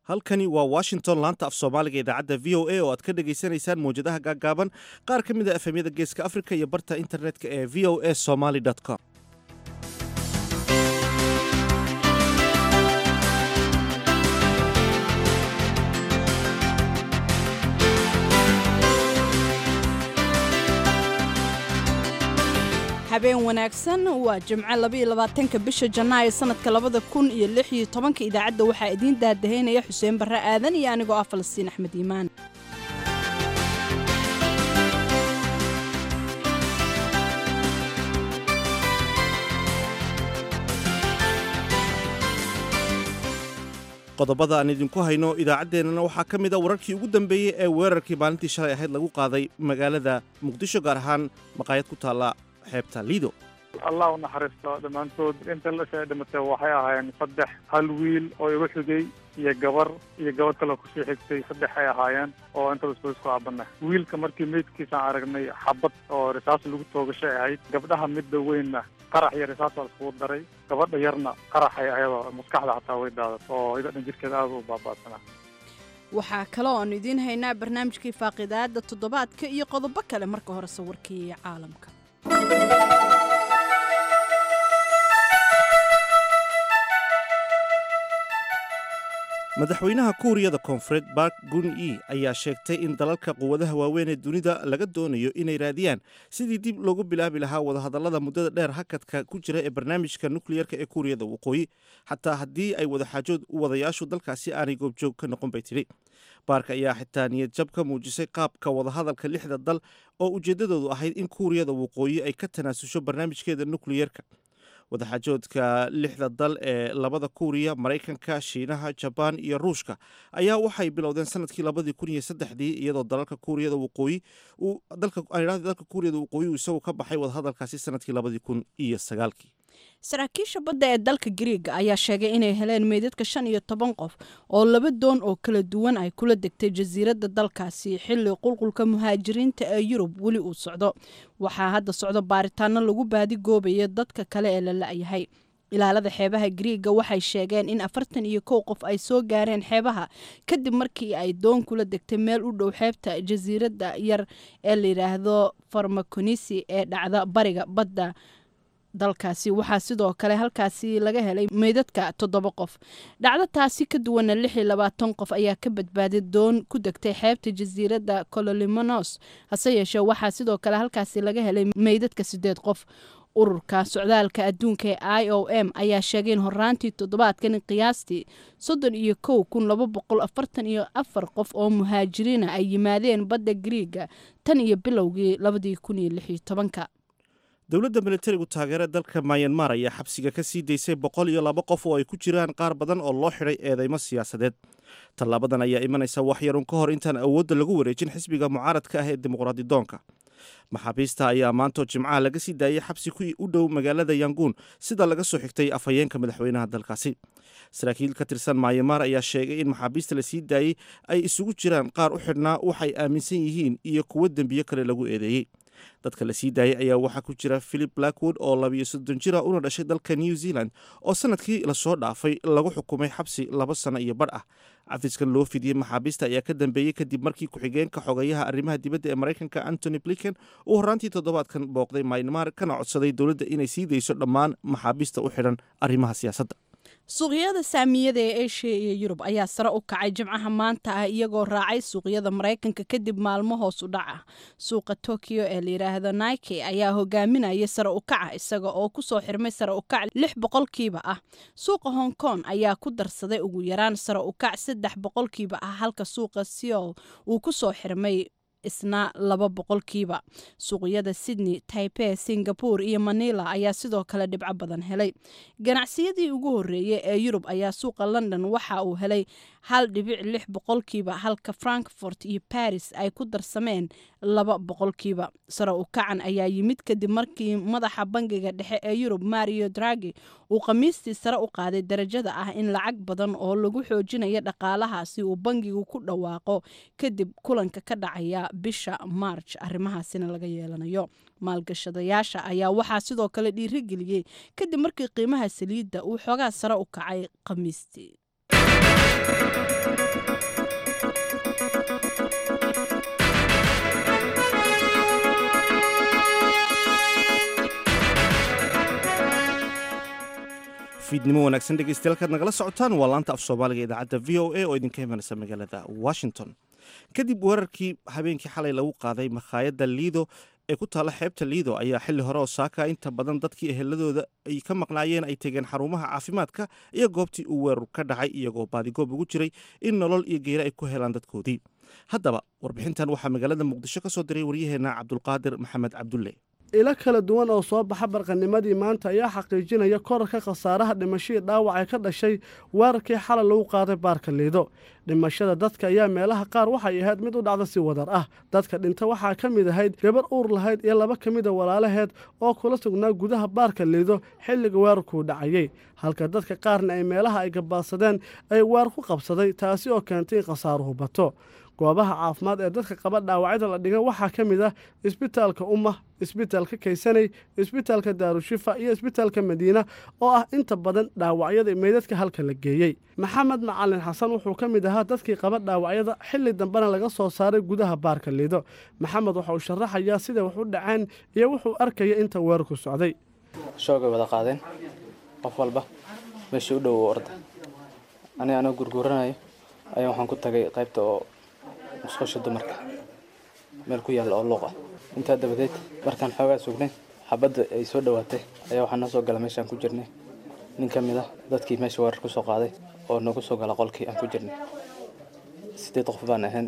halkani waa washington laanta af soomaaliga idaacadda v o a oo aad ka dhagaysanaysaan mawjadaha gaaggaaban qaar ka mid a efemyada geeska afrika iyo barta internetka ee v o a somaly com habeen wanaagsan waa jimco labaiylabaatanka bisha janaayo sanadka labada kun iyo lix iyo tobanka idaacadda waxaa idiin daadahaynaya xuseen barre aadan iyo anigoo ah falastiin axmed iimaan qodobada aan idinku hayno idaacaddeenana waxaa ka mid a wararkii ugu dambeeyey ee weerarkii maalintii shalay ahayd lagu qaaday magaalada muqdisho gaar ahaan maqaayad ku taalla xeebta liido allah u naxariisto dhammaantood inta lasha dhimatay waxay ahaayeen saddex hal wiil oo igu xigay iyo gabar iyo gabadh kaloo kusii xigtay saddex ay ahaayeen oo intaba isku isku aabana wiilka markii meydkiisaan aragnay xabad oo risaas lagu toogashay ahayd gabdhaha midda weynna qarax iyo risaas waa iskugu daray gabadha yarna qaraxay ayadoo maskaxda xataa way daadat oo igadhan jirkeeda aada u baaba'sanaa waxaa kale oon idiin haynaa barnaamijkii faaqidaada toddobaadka iyo qodobo kale marka hore sawirkii caalamka madaxweynaha kuuriyada koonfureed bark gun e ayaa sheegtay in dalalka quwadaha waaweyn ee dunida laga doonayo inay raadiyaan sidii dib loogu bilaabi lahaa wadahadallada muddada dheer hakadka ku jira ee barnaamijka nukliyerka ee kuuriyada waqooyi xataa haddii ay wadaxaajood wadayaashu dalkaasi aanay goobjoog ka noqon bay tidhi baark ayaa xitaa niyad jab ka muujisay qaabka wadahadalka lixda dal oo ujeeddadoodu ahayd in kuuriyada waqooyi ay ka tanaasusho barnaamijkeeda nukliyerka wadaxaajoodka lixda dal ee labada kuuriya maraykanka shiinaha jabaan iyo ruushka ayaa waxay bilowdeen sanadkii labadii kun iyo saddexdii iyadoo dalalka kuuriyada waqooyi dalka kuuriyada waqooyi uu isagu ka baxay wadahadalkaasi sanadkii labadii kun iyo sagaalkii saraakiisha badda ee dalka gariiga ayaa sheegay inay heleen meydadka shan iyo toban qof oo laba doon oo kala duwan ay kula degtay jasiiradda dalkaasi xilli qulqulka muhaajiriinta ee yurub weli uu socdo waxaa hadda socdo baaritaano lagu baadigoobayo dadka kale ee la la-yahay ilaalada xeebaha gariiga waxay sheegeen in afartan iyo kow qof ay soo gaareen xeebaha kadib markii ay doon kula degtay meel u dhow xeebta jasiiradda yar ee layidhaahdo farmakonisi ee dhacda bariga badda dalkaasi waxaa sidoo kale halkaasi laga helay meydadka toddoba qof dhacdo taasi ka duwana lix iyo labaatan qof ayaa ka badbaaday doon ku degtay xeebta jasiiradda cololimonos hase yeeshee waxaa sidoo kale halkaasi laga helay meydadka siddeed qof ururka socdaalka adduunka ee i o m ayaa sheegay in horaantii toddobaadkan qiyaastii soddon iyo kow kun laba boqol afartan iyo afar qof oo muhaajiriina ay yimaadeen badda gariiga tan iyo bilowgii labadii kun iyo lix iyo tobanka dowladda militarigu taageera dalka mayanmar ayaa xabsiga ka sii daysay boqol iyo laba qof oo ay ku jiraan qaar badan oo loo xidhay eedeymo siyaasadeed tallaabadan ayaa imanaysa wax yarun ka hor intaan awoodda lagu wareejin xisbiga mucaaradka ah ee dimuqraadidoonka maxaabiista ayaa maantoo jimcaha laga sii daayay xabsi ku u dhow magaalada yanguun sida laga soo xigtay afhayeenka madaxweynaha dalkaasi saraakiil ka tirsan maayamaar ayaa sheegay in maxaabiista la sii daayey ay isugu jiraan qaar u xidhnaa waxay aaminsan yihiin iyo kuwo dembiyo kale lagu eedeeyey dadka la sii daayay ayaa waxaa ku jira philip blackwood oo labiyo soddon jira una dhashay dalka new zealand oo sanadkii lasoo dhaafay lagu xukumay xabsi laba sano iyo badh ah cafiskan loo fidiyey maxaabiista ayaa ka dambeeyey kadib markii ku-xigeenka xogayaha arrimaha dibadda ee maraykanka antony blinken uu horraantii toddobaadkan booqday maynmar kana codsaday dowladda inay sii dayso dhammaan maxaabiista u xidhan arrimaha siyaasadda suuqyada saamiyada ee eshiya iyo yurub ayaa sare u kacay jimcaha maanta ah iyagoo raacay suuqyada maraykanka kadib maalmo hoos u dhac ah suuqa tokyo ee layidhaahdo nike ayaa hogaaminaya sare u kaca isaga oo kusoo xirmay sare u kac lix boqolkiiba ah suuqa hong kong ayaa ku darsaday ugu yaraan sare u kac saddex boqolkiiba ah halka suuqa seoul uu kusoo xirmay isna laba boqolkiiba suuqyada sydney taipei singapore iyo manila ayaa sidoo kale dhibco badan helay ganacsiyadii ugu horeeyey ee yurub ayaa suuqa london waxa uu helay hal dhibic lix boqolkiiba halka frankfort iyo baris ay ku darsameen laba boqolkiiba sare u kacan ayaa yimid kadib markii madaxa bangiga dhexe ee yurub mario dragi uu khamiistii sare u qaaday darajada ah in lacag badan oo lagu xoojinayo dhaqaalahaasi uu bangigu ku dhawaaqo kadib kulanka ka dhacaya bisha march arrimahaasina laga yeelanayo maalgashadayaasha ayaa waxaa sidoo kale dhiirigeliyey kadib markii qiimaha saliidda uu xoogaa sare u kacay khamiistii fiidnimo wanaagsan dhegeystayaal nagala socotaan waa laanta af soomaaliga idaacadda v o a oo idinka imanaysa magaalada washington kadib weerarkii habeenkii xalay lagu qaaday makhaayadda liido ee ku taalla xeebta liido ayaa xilli hore oo saaka inta badan dadkii eheladooda ay ka maqnaayeen ay tegeen xarumaha caafimaadka iyo goobtii uu weerar ka dhacay iyagoo baadigoob ugu jiray in nolol iyo geeri ay ku helaan dadkoodii haddaba warbixintan waxaa magaalada muqdisho ka soo diray waryaheena cabdulqaadir maxamed cabdulle ilo kala duwan oo soo baxa barqanimadii maanta ayaa xaqiijinaya korarka khasaaraha dhimashadii dhaawac ee ka dhashay weerarkii xalay lagu qaaday baarka liido dhimashada dadka ayaa meelaha qaar waxay ahayd mid u dhacda si wadar ah dadka dhinta waxaa ka mid ahayd gabar uur lahayd iyo laba ka mida walaalaheed oo kula sugnaa gudaha baarka liido xilliga weerarkuu dhacayey halka dadka qaarna ay meelaha ay gabaadsadeen ay weer ku qabsaday taasi oo keentay in khasaaruhu bato goobaha caafimaad ee dadka qaba dhaawacyada la dhiga waxaa ka mid ah isbitaalka umma isbitaalka kaysaney isbitaalka daarushifa iyo isbitaalka madiina oo ah inta badan dhaawacyada meydadka halka la geeyey maxamed macalin xasan wuxuu ka mid ahaa dadkii qaba dhaawacyada xilli dambena laga soo saaray gudaha baarka liido maxamed waxa uu sharaxayaa sida wax u dhaceen iyo wuxuu arkaya inta weerarku socday shoogay wada qaadeen qof walba meeshii u dhow orda aniga anoo gurguuranayo ayaa waxaan ku tagay qaybta oo musqusha dumarka meel ku yaalla oo luuq ah intaa dabadeed markaan xoogaa sugnay xabadda ay soo dhowaatay ayaa waxaa noo soo gala meeshaan ku jirnay nin ka mid ah dadkii meesha weerar ku soo qaaday oo nagu soo gala qolkii aan ku jirnay sideed qof baan ahayn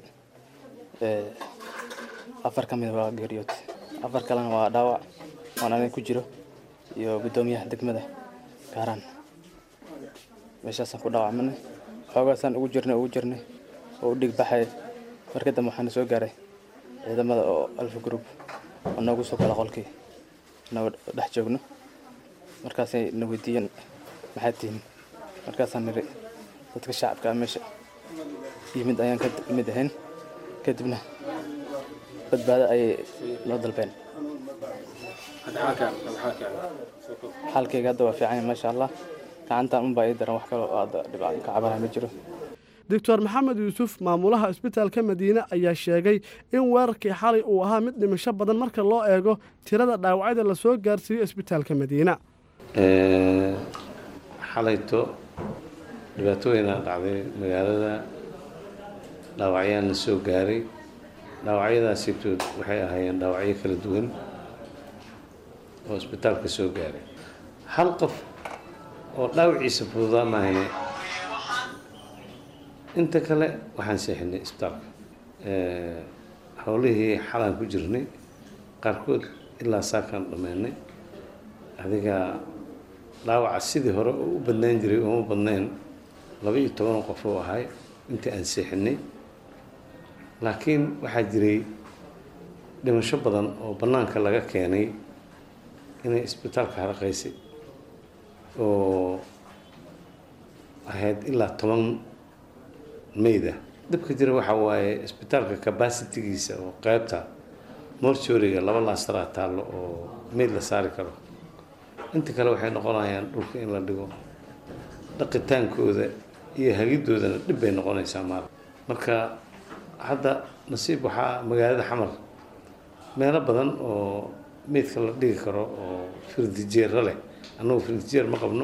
afar ka mid waa geeriyood afar kalena waa dhaawac oon aniga ku jiro iyo guddoomiyaha degmada gaaraan meeshaasaan ku dhaawacmanay xoogaasaan ugu jirnay ugu jirnay oo u dhig baxay marka dambe waxaana soo gaaray ciidamada oo alfa group oo noogu soo gala qolkii nagu dhex joogno markaasay na weydiiyeen maxaad tihiin markaasaan niri dadka shacabka ah meesha yimid ayaan ka mid ahayn kadibna badbaado ayay noo dalbeen xaalkayga hadda waa fiican maasha allah gacantan unbaa ii daran wax kaloo hadda dhibca ka cabanaha ma jiro doctor maxamed yuusuf maamulaha isbitaalka madiine ayaa sheegay in weerarkii xalay uu ahaa mid dhimasho badan marka loo eego tirada dhaawacyada lasoo gaarsiiyo isbitaalka madiina xalayto dhibaatooyinaa dhacday magaalada dhaawacyaan la soo gaaray dhaawacyadaasitood waxay ahaayeen dhaawacyo kala duwan oo isbitaalka soo gaaray hal qof oo dhaawaciisa fududaa maahane inta kale waxaan seexinay isbitaalka howlihii xalaan ku jirnay qaarkood ilaa saakaan dhammeynay adiga dhaawaca sidii hore oo u badnaan jiray ooma badnayn laba iyo toban qof oo ahay intii aan seexinay laakiin waxaa jiray dhimasho badan oo bannaanka laga keenay inay isbitaalka haraqaysay oo ahayd ilaa toban mayda dhibka jira waxaa waaye isbitaalka cabacitigiisa oo qeybta mortoriga laba laasaraa taallo oo mayd la saari karo inta kale waxay noqonayaan dhulka in la dhigo dhaqitaankooda iyo hagidoodana dhib bay noqonaysaa maal marka hadda nasiib waxaa magaalada xamar meelo badan oo meydka la dhigi karo oo firdijeera leh annagu firdijeer ma qabno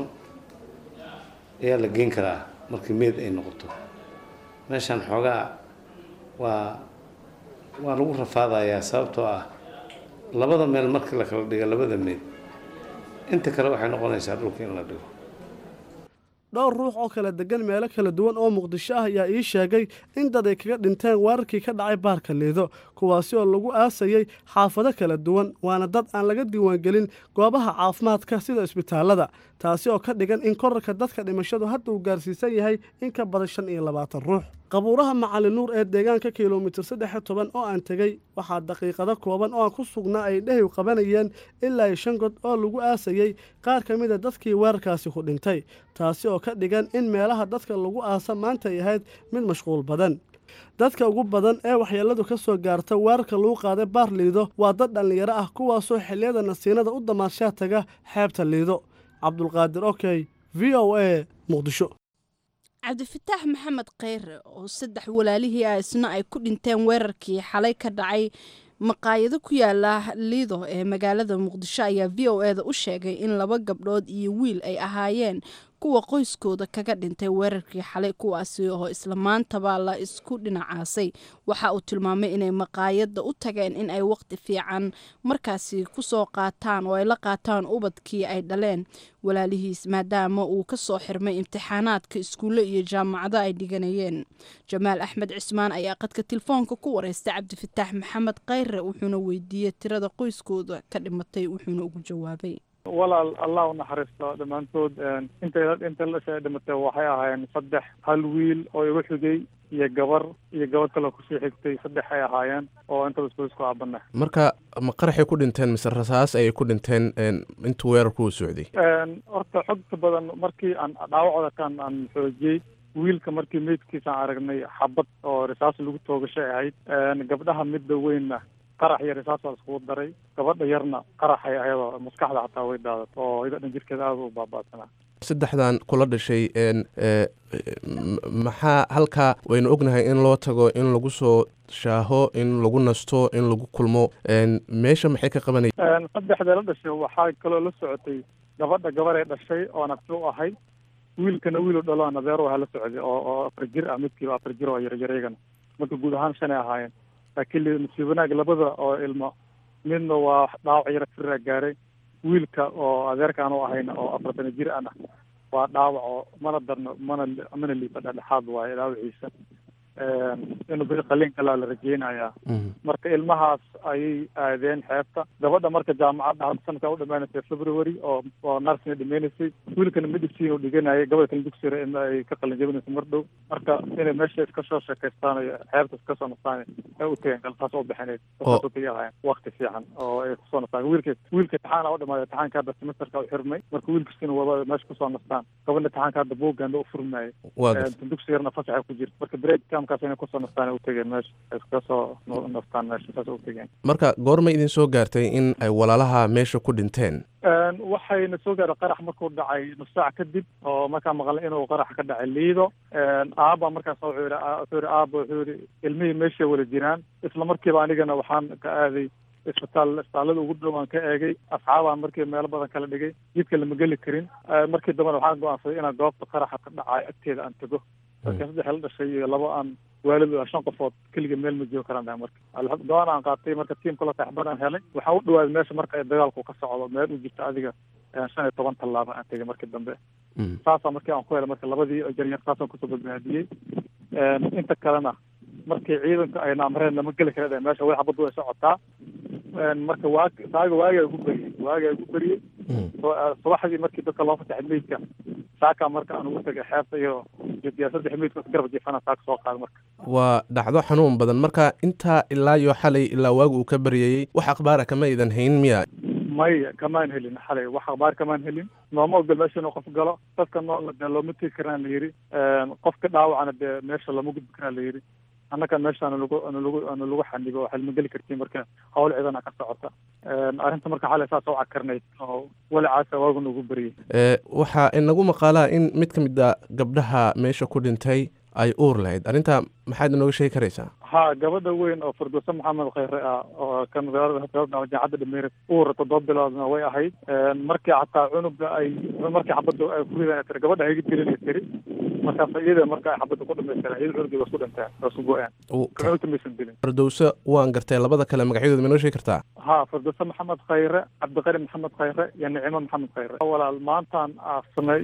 ayaa la geyn karaa markii meyd ay noqoto meeshaan xoogaa waa waa lagu rafaadayaa sababtoo ah labada meel markii la kala dhiga labada meyd inta kale waxay noqonaysaa dhulka in la dhigo dhowr ruux oo kala degan meelo kala duwan oo muqdisho ah ayaa ii sheegay in dad ay kaga dhinteen weerarkii ka dhacay baarka liido kuwaasi oo lagu aasayey xaafado kala duwan waana dad aan laga diiwaangelin goobaha caafimaadka sida isbitaalada taasi oo ka dhigan in korarka dadka dhimashadu hadda uu gaarsiisan yahay in ka badan shan iyo labaatan ruux qabuuraha macalin nuur ee deegaanka kilomitir saddex toban oo aan tegey waxaa daqiiqado kooban oo aan ku sugnaa ay dhehiw qabanayeen ilaa shan god oo lagu aasayey qaar ka mida dadkii weerarkaasi ku dhintay taasi oo ka dhigan in meelaha dadka lagu aasa maanta ay ahayd mid mashquul badan dadka ugu badan ee waxyeelladu ka soo gaarta weerarka lagu qaaday baar liido waa dad dhallinyaro ah kuwaasoo xilliyada nasiinada u damaanshaa taga xeebta liido cabdulqaadir okey v o a muqdisho cabdifataax maxamed kheyre oo saddex walaalihii ah isna ay ku dhinteen weerarkii xalay ka dhacay maqaayado ku yaala liido ee magaalada muqdisho ayaa v o eda u sheegay in laba gabdhood iyo wiil ay ahaayeen kuwa qoyskooda kaga dhintay weerarkii xalay kuwaasi oo isla maantaba la isku dhinacaasay waxa uu tilmaamay inay maqaayadda u tageen in ay waqti fiican markaasi kusoo qaataan oo ay la qaataan ubadkii ay dhaleen walaalihiis maadaama uu ka soo xirmay imtixaanaadka iskuulle iyo jaamacado ay dhiganayeen jamaal axmed cismaan ayaa qadka telefoonka ku wareystay cabdifataax maxamed kheyre wuxuuna weydiiyey tirada qoyskooda ka dhimatay wuxuuna ugu jawaabay walaal allah u naxariisto dhammaantood inta inta lasha dhimatay waxay ahaayeen saddex hal wiil oo igu xigay iyo gabar iyo gabadh kaloo kusii xigtay saddex ay ahaayeen oo intaba isku isku aabana marka ma qaraxay ku dhinteen mise rasaas ayay ku dhinteen intuu weerarku u socday horta xogta badan markii aan dhaawacooda kan aan xoojiyey wiilka markii meydkiisaan aragnay xabad oo risaas lagu toogashay ahayd gabdhaha midda weynna qarax iyo risaas baa iskugu daray gabadha yarna qaraxay ayadoo maskaxda xataa way daadat oo ida dhan jirkeeda aada u baabaasanaa saddexdan kula dhashay maxaa halkaa waynu ognahay in loo tago in lagu soo shaaho in lagu nasto in lagu kulmo meesha maxay ka qabanay saddexda la dhashay waxaa kaloo la socotay gabadha gabaree dhashay oo nafsi u ahayd wiilkana wiilu dhalo nadeer waha la socday oo oo afar jir ah midkiiba afar jir oo yaryareygana marka guud ahaan shanay ahaayeen laakiin nasiib wanaag labada oo ilmo midna waa dhaawac yara firaa gaaray wiilka oo adeerkaan u ahayna oo afartana jir ana waa dhaawac oo mana darno mana mana liifa dhexdhexaad waaye dhaawaciisa inuu beri qaliin kalaa la rajeynayaa marka ilmahaas ayay aadeen xeebta gabadha marka jaamacadda hadda sanadkaa u dhamaanaysay february oo oo narsina dhimaynaysay wiilkana medicine uu dhiganayay gabadha kale dugsiga in ay ka qalin jabinayso mar dhow marka inay meesha iska soo sheekaystaan iyo xeebta iska soo nastaan ay u tageen galtaas u bixineyd saasoo kaliya ahayn wakti fiican oo ay kusoo nastaan wiilka wiilka imtixaana u dhamaaday imtixaanka hadda semesterka u xirmay marka wiilkiisina waba meesha kusoo nastaan gabadha imtixaanka hadda buuganda u furmayay dugsi yarna fasaxa ku jirta marka break camkaas inay kusoo nastaan u tageen meesha ay iska soo nastaan meesha saas u tageen marka goorma idin soo gaartay in ay walaalaha meesha ku dhinteen waxayna soo gaaray qarax markuu dhacay nus saac kadib oo markaa maqlay inuu qarax ka dhacay liido aaba markaas wuxuu yidhi wuxuu yidhi aaba wuxuu yidhi ilmihii meeshay wada jiraan isla markiiba anigana waxaan ka aaday isbitaal isbitaallada ugu dhow aan ka eegay asxaabaan markii meelo badan kala dhigay jidka lama geli karin markii dambena waxaan go-aansaday inaan goobta qaraxa ka dhacay agteeda aan tago marka saddex la dhashay iyo laba aan waalid shan qofood keliga meel ma joogo karaan dhahay marka go-aan aan qaatay marka tiimka la taxbad aan helay waxaan u dhawaaday meesha marka dagaalku ka socdo meel u jirta adiga shan iyo toban tallaaba aan tegay markii dambe saasaa markii aan ku helay marka labadii jaryar saasaan kusoo badbaadiyey inta kalena markii ciidanka ayna amreen lama geli kara dhe meesha way xabaddu way socotaa marka waag saaga waagaa ugu beriyey waagaa ugu beriyey subaxdii markii dadka loo fasaxay meydka saakaa marka aan ugu tagay xeebta iyo iyo saddex meydka garab jiifana saaka soo qaada marka waa dhacdo xanuun badan marka intaa ilaa iyo xalay ilaa waaga uu ka baryayey wax akhbaara kama idan hayn miya maya kamaan helin xalay wax akhbaar kamaan helin nooma ogol meesha inuu qof galo dadka noolna dee looma tegi karaan la yidhi qofka dhaawacana dee meesha looma gudbi karaan la yidhi annaga meesha aanu lagu aanu lagu aanu lagu xanibo waxaa lama geli kartiin marka hawl ciidana ka socota arrinta marka xalay saas u cakarnayd oo walacaasa waagu nagu beriyey waxaa inagu maqaalaa in mid ka mid a gabdhaha meesha ku dhintay ay uur lahayd arrinta maxaad inooga sheegi karaysaa ha gabadha weyn oo firdowse maxamed khayre ah oo kan jaacadda dhameere uur toddoba biloodna way ahayd markii xataa cunuga ay markii xabadda ay ku ridaan tiri gabadha hayga dilin ay tiri markaas iyada marka ay xabadda ku dhamaystireen iyada cunugii waa isku dhinteen waa isku go-een cunugta maysan dilin firdowse waan gartay labada kale magacyadooda ma inoo sheegi kartaa ha firdowse maxamed khayre cabdiqari maxamed khayre iyo nicimo maxamed khayre walaal maantaan aasnay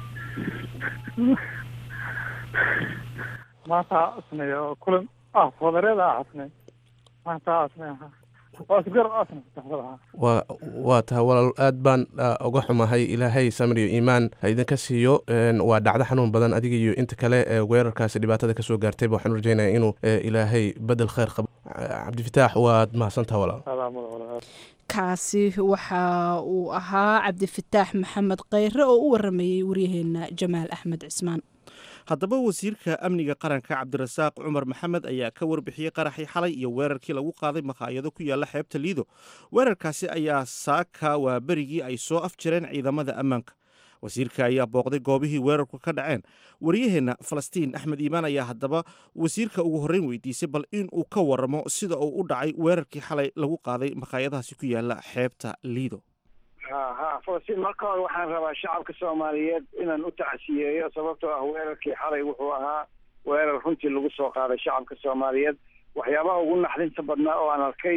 maanta asnay oo kulan ah wadareeda asnay maanta asnay waa isgar asnay waa waa tahay walaal aad baan uga xumahay ilaahay samir iyo iimaan ha idinka siiyo waa dhacdo xanuun badan adiga iyo inta kale ee weerarkaasi dhibaatada kasoo gaartayba waxaan rajeynaya inuu ilaahay bedel kheyr qabo cabdifataax waad mahadsantaha walaal kaasi waxa uu ahaa cabdifataax maxamed kheyre oo u waramayey waryaheena jamaal axmed cismaan haddaba wasiirka amniga qaranka cabdirasaaq cumar maxamed ayaa ka warbixiyey qaraxii xalay iyo weerarkii lagu qaaday makhaayado ku yaala xeebta liido weerarkaasi ayaa saaka waa berigii ay soo afjareen ciidamada ammaanka wasiirka ayaa booqday goobihii weerarku ka dhaceen waryaheenna falastiin axmed iimaan ayaa haddaba wasiirka ugu horreyn weydiisay bal in uu ka waramo sida uu u dhacay weerarkii xalay lagu qaaday makhaayadahaasi ku yaala xeebta liido ha ha falastiin marka hore waxaan rabaa shacabka soomaaliyeed inaan u tacsiyeeyo sababtoo ah weerarkii xalay wuxuu ahaa weerar runtii lagu soo qaaday shacabka soomaaliyeed waxyaabaha ugu naxdinta badnaa oo aan arkay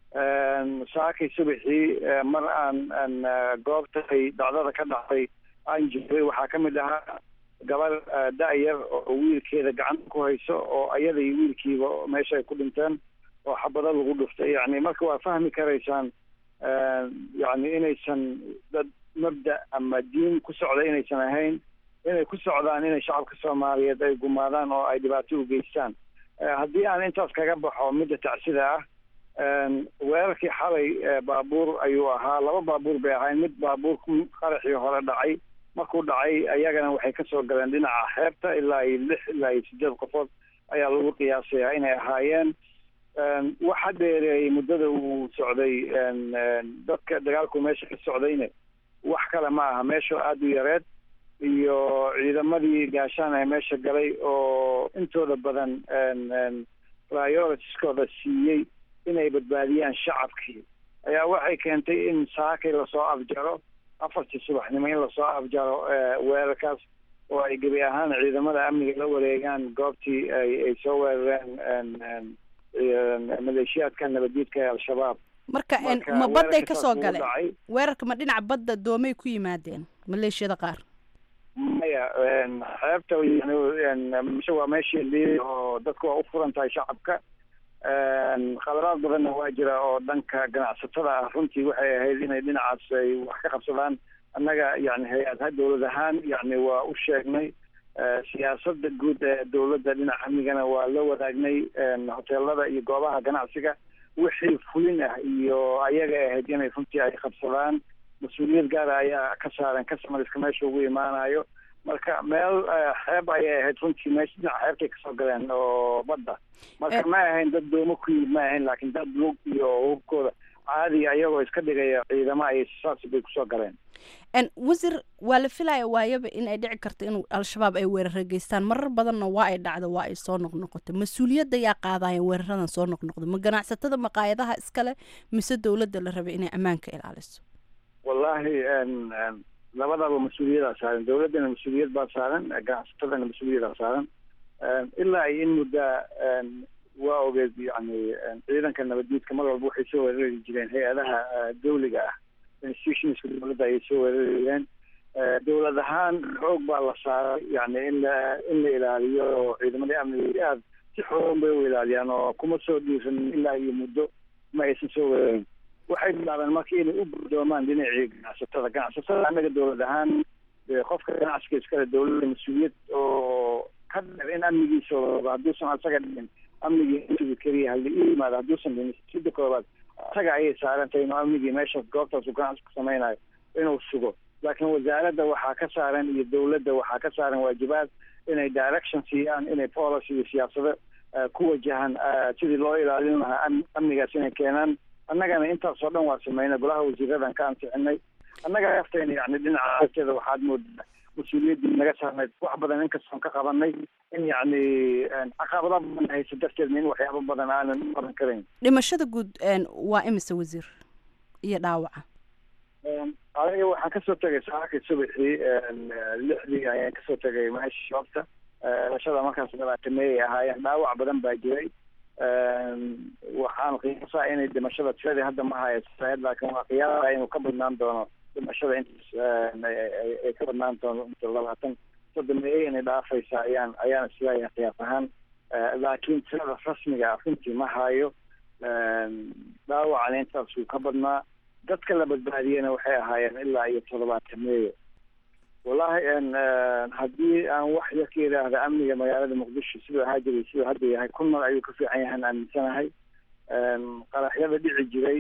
saakay subaxii mar aan aan goobtay dhacdada ka dhacday aan jiray waxaa ka mid ahaa gabar da-yar oo wiilkeeda gacanta ku hayso oo ayada iyo wiilkiiba meesha ay ku dhinteen oo xabado lagu dhuftay yani marka waa fahmi karaysaan yani inaysan dad mabda ama diin ku socda inaysan ahayn inay ku socdaan inay shacabka soomaaliyeed ay gumaadaan oo ay dhibaato u geystaan haddii aan intaas kaga baxo midda tacsida ah weerarkii xalay baabuur ayuu ahaa laba baabuur bay ahayn mid baabuur qaraxii hore dhacay markuu dhacay ayagana waxay kasoo galeen dhinaca xeebta ilaa iyo lix ilaa iyo sideed qofood ayaa lagu qiyaasayaa inay ahaayeen waxa dheereeyey muddada uu socday dadka dagaalku meesha ka socdayne wax kale ma aha meesha aada u yareed iyo ciidamadii gaashaan ee meesha galay oo intooda badan prioritieskooda siiyey inay badbaadiyaan shacabkii ayaa waxay keentay in saakay lasoo afjaro afartii subaxnimo in lasoo afjaro weerarkaas oo ay gebi ahaan ciidamada amniga la wareegaan goobtii ay ay soo weerareen maleeshiyaadka nabaddiidka ee al-shabaab marka ma badday ka soo galeen weerarka ma dhinaca badda doomay ku yimaadeen maleeshiyada qaar maya xeebta mise waa meeshii liili oo dadku waa u furan tahay shacabka khaladaad badanna waa jira oo dhanka ganacsatada ah runtii waxay ahayd inay dhinacaas ay wax ka qabsadaan annaga yani hay-adha dowlad ahaan yani waa u sheegnay siyaasada guud ee dowladda dhinaca amnigana waa la wadaagnay hoteelada iyo goobaha ganacsiga wixii fulin ah iyo ayaga ahayd inay runtii ay qabsadaan mas-uuliyad gaara ayaa ka saaran kasamariska meesha ugu imaanayo marka meel xeeb ayay ahayd runtii meesha dhinaca xeebtay kasoo galeen oo badda marka ma ahayn dad doomo ku yimid ma ahayn laakiin dad lug iyo hubkooda caadiga ayagoo iska dhigaya ciidamo ay saas bay kusoo galeen wasiir waa la filaya waayaba in ay dhici karto in al-shabaab ay weerara geystaan marar badanna waa ay dhacdo waa ay soo noqnoqoto mas-uuliyadda yaa qaadaya weeraradan soo noqnoqdo ma ganacsatada maqaayadaha iskale mise dowladda la rabay inay ammaanka ilaaliso wallahi labadaba mas-uuliyadaa saaran dowladdana mas-uuliyad baa saaran ganacsatadana mas-uuliyadaa saaran ilaa iyo in muddaa waa ogeed yani ciidanka nabaddiidka mar walba waxay soo weerari jireen hay-adaha dawliga ah institutionska dowladda ayay soo weerarayeen dowlad ahaan xoog baa la saaray yani in la in la ilaaliyo oo ciidamadii amniga aad si xoogan bay u ilaaliyaan oo kuma soo dhiiran ilaa iyo muddo ma aysan soo weerarin waxay bilaabeen marka inay u gudoomaan dhinacii ganacsatada ganacsatada annaga dowlad ahaan qofka ganacsiga iskale dowladda mas-uuliyad oo ka dheer in amnigiisa hadduusan asaga dhihin amnigii intugu keliya halli u yimaado hadduusan dhihin sida koobaad asaga ayay saarantahay inuu amnigii meeshaas goobtaas uu ganacsi ku samaynayo inuu sugo laakiin wasaaradda waxaa ka saaran iyo dowladda waxaa ka saaran waajibaad inay direction siiyaan inay policy iyo siyaasado ku wajahan sidii loo ilaalin lahaa amnigaas inay keenaan annagana intaasoo dhan waa sameynay golaha wasiiradan ka ansixinay annaga aftayna yani dhinaca agteeda waxaad moodaa mas-uuliyaddii naga saarnayd wax badan inkastoon ka qabanay in yacni caqabada badan haysa darteedna in waxyaabo badan aanan u qaban karayn dhimashada guud waa imise wasiir iyo dhaawaca aniga waxaan kasoo tegay saakii subaxii lixdii ayaan kasoo tegay meesha shoobta dhimashada markaas labaatameeyay ahaayeen dhaawac badan baa jiray waxaan qiyaasaa inay dhimashada tiradii hadda ma haysaed laakiin waa qiyaasa inuu ka badnaan doono dhimashada intaas ay ka badnaan doono labaatan soddomeeye inay dhaafaysa ayaan ayaan isleeyahay qiyaas ahaan laakiin tirada rasmiga ah runtii ma hayo dhaawacana intaas uu ka badnaa dadka la badbaadiyena waxay ahaayeen ilaa iyo toddobaatameeyo wallahi haddii aan wax yar ka yidhaahda amniga magaalada muqdisho siduu ahaa jiray siduu hadda yahay kun mar ayuu ka fiican yahan aaminsanahay qaraxyada dhici jiray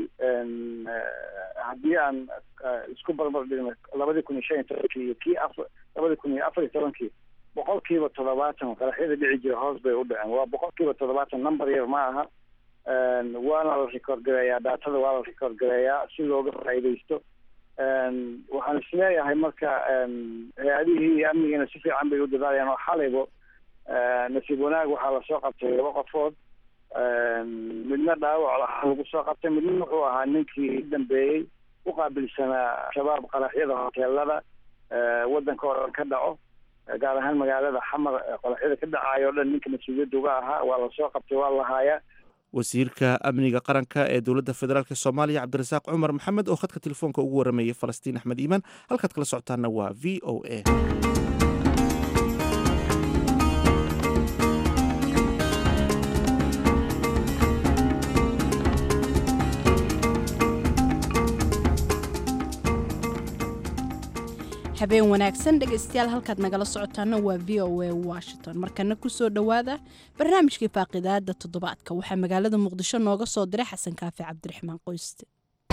haddii aan isku barbar dhigno labadii kun iyo shan iyo tobankii iyo kii afar labadii kun iyo afar iyo tobankii boqolkiiba toddobaatan qaraxyada dhici jira hoos bay u dhaceen waa boqolkiiba toddobaatan number yar ma aha waana la record gareeyaa daatada waa la record gareeyaa si looga faa'iidaysto waxaan isleeyahay marka hay-adihii iyo amnigiina si fiican bay u dadaalayaan oo xalaybo nasiib wanaag waxaa lasoo qabtay laba qofood midna dhaawac lahaa lagu soo qabtay midna wuxuu ahaa ninkii dambeeyey u qaabilsanaa shabaab qaraxyada hoteelada waddanka oo dhan ka dhaco gaar ahaan magaalada xamar qaraxyada ka dhacayo o dhan ninka mas-uuliyadda uga ahaa waa lasoo qabtay waa la haayaa wasiirka amniga qaranka ee dowladda federaalk soomaaliya cabdirasaaq cumar maxamed oo khadka telefoonka ugu waramayay falastiin axmed iimaan halkaad kala socotaana waa v o a habeen wanaagsan dhegaystayaal halkaad nagala socotaana waa v o a washington markana kusoo dhowaada barnaamijkii faaqidaada toddobaadka waxaa magaalada muqdisho nooga soo diray xasan kaafi cabdiraxmaan qoyste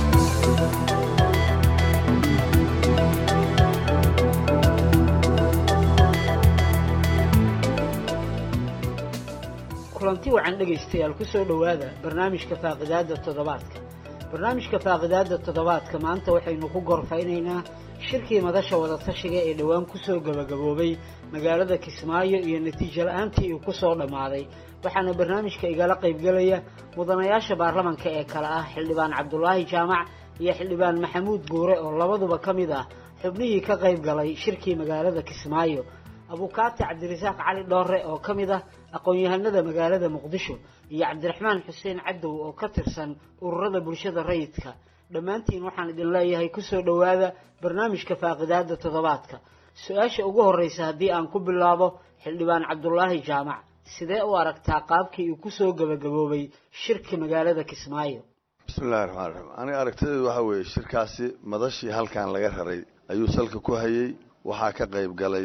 kulanti wacan dhegaystayaal ku soo dhowaada barnaamijka faaqidaada toddobaadka barnaamijka faaqidaada toddobaadka maanta waxaynu ku gorfaynaynaa shirkii madasha wadatashiga ee dhowaan kusoo gabagaboobay magaalada kismaayo iyo natiijo la-aantii uu kusoo dhammaaday waxaana barnaamijka igala qaybgelaya mudanayaasha baarlamanka ee kale ah xildhibaan cabdulaahi jaamac iyo xildhibaan maxamuud guure oo labaduba ka mid ah xubnihii ka qayb galay shirkii magaalada kismaayo abukaati cabdirasaaq cali dhoore oo ka mid ah aqoon-yahanada magaalada muqdisho iyo cabdiraxmaan xuseen cadow oo ka tirsan ururada bulshada rayidka dhammaantiin waxaan idin leeyahay kusoo dhowaada barnaamijka faaqidaada toddobaadka su-aasha ugu horreysa haddii aan ku bilaabo xildhibaan cabdulaahi jaamac sidee u aragtaa qaabkii uu kusoo gabagaboobay shirka magaalada kismaayo bismillahi raxmaan raxiim aniga aragtideedu waxa weeye shirkaasi madashii halkan laga raray ayuu salka ku hayey waxaa ka qayb galay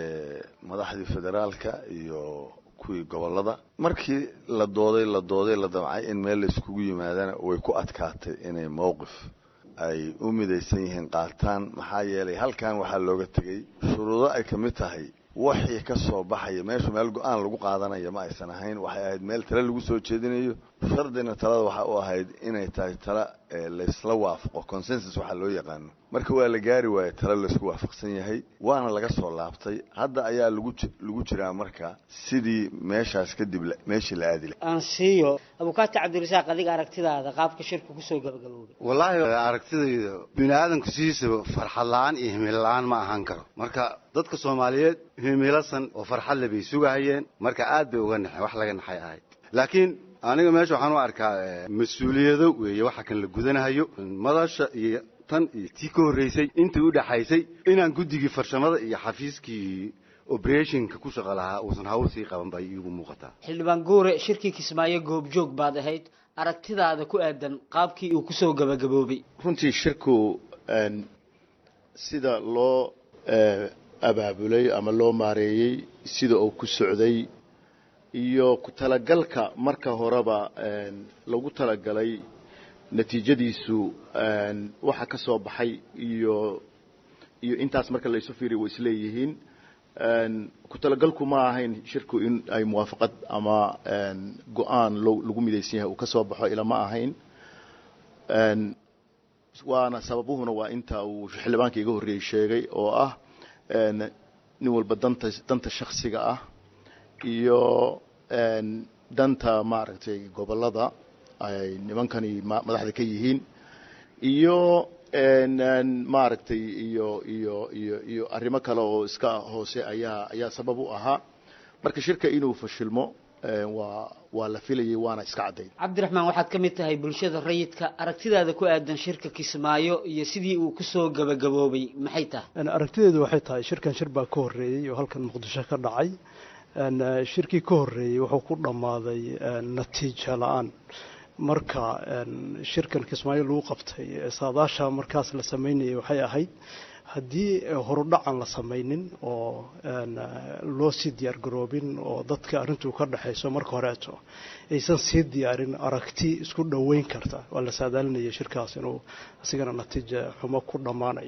madaxdii federaalka iyo kuwii gobolada markii la dooday la dooday la damcay in meel la iskugu yimaadana way ku adkaatay inay mowqif ay u midaysan yihiin qaataan maxaa yeelay halkan waxaa looga tegey shuruudo ay ka mid tahay waxii ka soo baxaya meeshu meel go-aan lagu qaadanaya ma aysan ahayn waxay ahayd meel tale lagu soo jeedinayo shardina talada waxa u ahayd inay tahay tala laysla waafaqo consensus waxaa loo yaqaano marka waa la gaari waaye tale laysku waafaqsan yahay waana laga soo laabtay hadda ayaa lagu lagu jiraa marka sidii meeshaas kadib meeshii la aadi aan siiyo abukaati cabdirasaaq adiga aragtidaada qaabka shirku kusoo gabagaboobay wallaahi aragtidayda bini aadamku sidiisaba farxad la-aan iyo himil la-aan ma ahaan karo marka dadka soomaaliyeed himilasan oo farxadle bay sugahayeen marka aad bay uga naxeen wax laga naxay ahayd laakiin aniga meesha waxaan u arkaa mas-uuliyado weeye waxa kan la gudanahayo madasha iyo tan iyo tii ka horreysay intii u dhaxaysay inaan guddigii farshamada iyo xafiiskii operationka ku shaqo lahaa uusan hawl sii qaban bay iigu muuqataa xildhibaan guure shirkii kismaayo goobjoog baad ahayd aragtidaada ku aadan qaabkii uu kusoo gabagaboobay runtii shirku sida loo abaabulay ama loo maareeyey sida uu ku socday iyo ku talagalka marka horeba lagu talagalay natiijadiisu waxa ka soo baxay iyo iyo intaas marka laysu fiiriy way isleeyihiin ku talagalku ma ahayn shirku in ay muwaafaqad ama go-aan lagu midaysan yahay uu ka soo baxo ila ma ahayn waana sababuhuna waa inta uu xildhibaanka iga horreeyey sheegay oo ah nin walba danta danta shaksiga ah iyo danta maaragtay gobolada ay nimankani madaxda ka yihiin iyo maaragtay iyo iyo iyo iyo arrimo kale oo iska hoose ayaa ayaa sabab u ahaa marka shirka inuu fashilmo waa waa la filayay waana iska caddayn cabdiraxmaan waxaad ka mid tahay bulshada rayidka aragtidaada ku aadan shirka kismaayo iyo sidii uu kusoo gabagaboobay maxay tahay aragtideedu waxay tahay shirkan shir baa ka horreeyey oo halkan muqdisho ka dhacay shirkii ka horreeyey wuxuu ku dhammaaday natiijo la-aan marka shirkan kismaayo lagu qabtay saadaasha markaas la sameynayay waxay ahayd haddii horudhacan la samaynin oo loo sii diyaar garoobin oo dadka arrintuu ka dhexayso marka horeeto aysan sii diyaarin aragti isku dhoweyn karta waa la saadaalinaya shirkaas inuu isigana natiija xumo ku dhammaanayo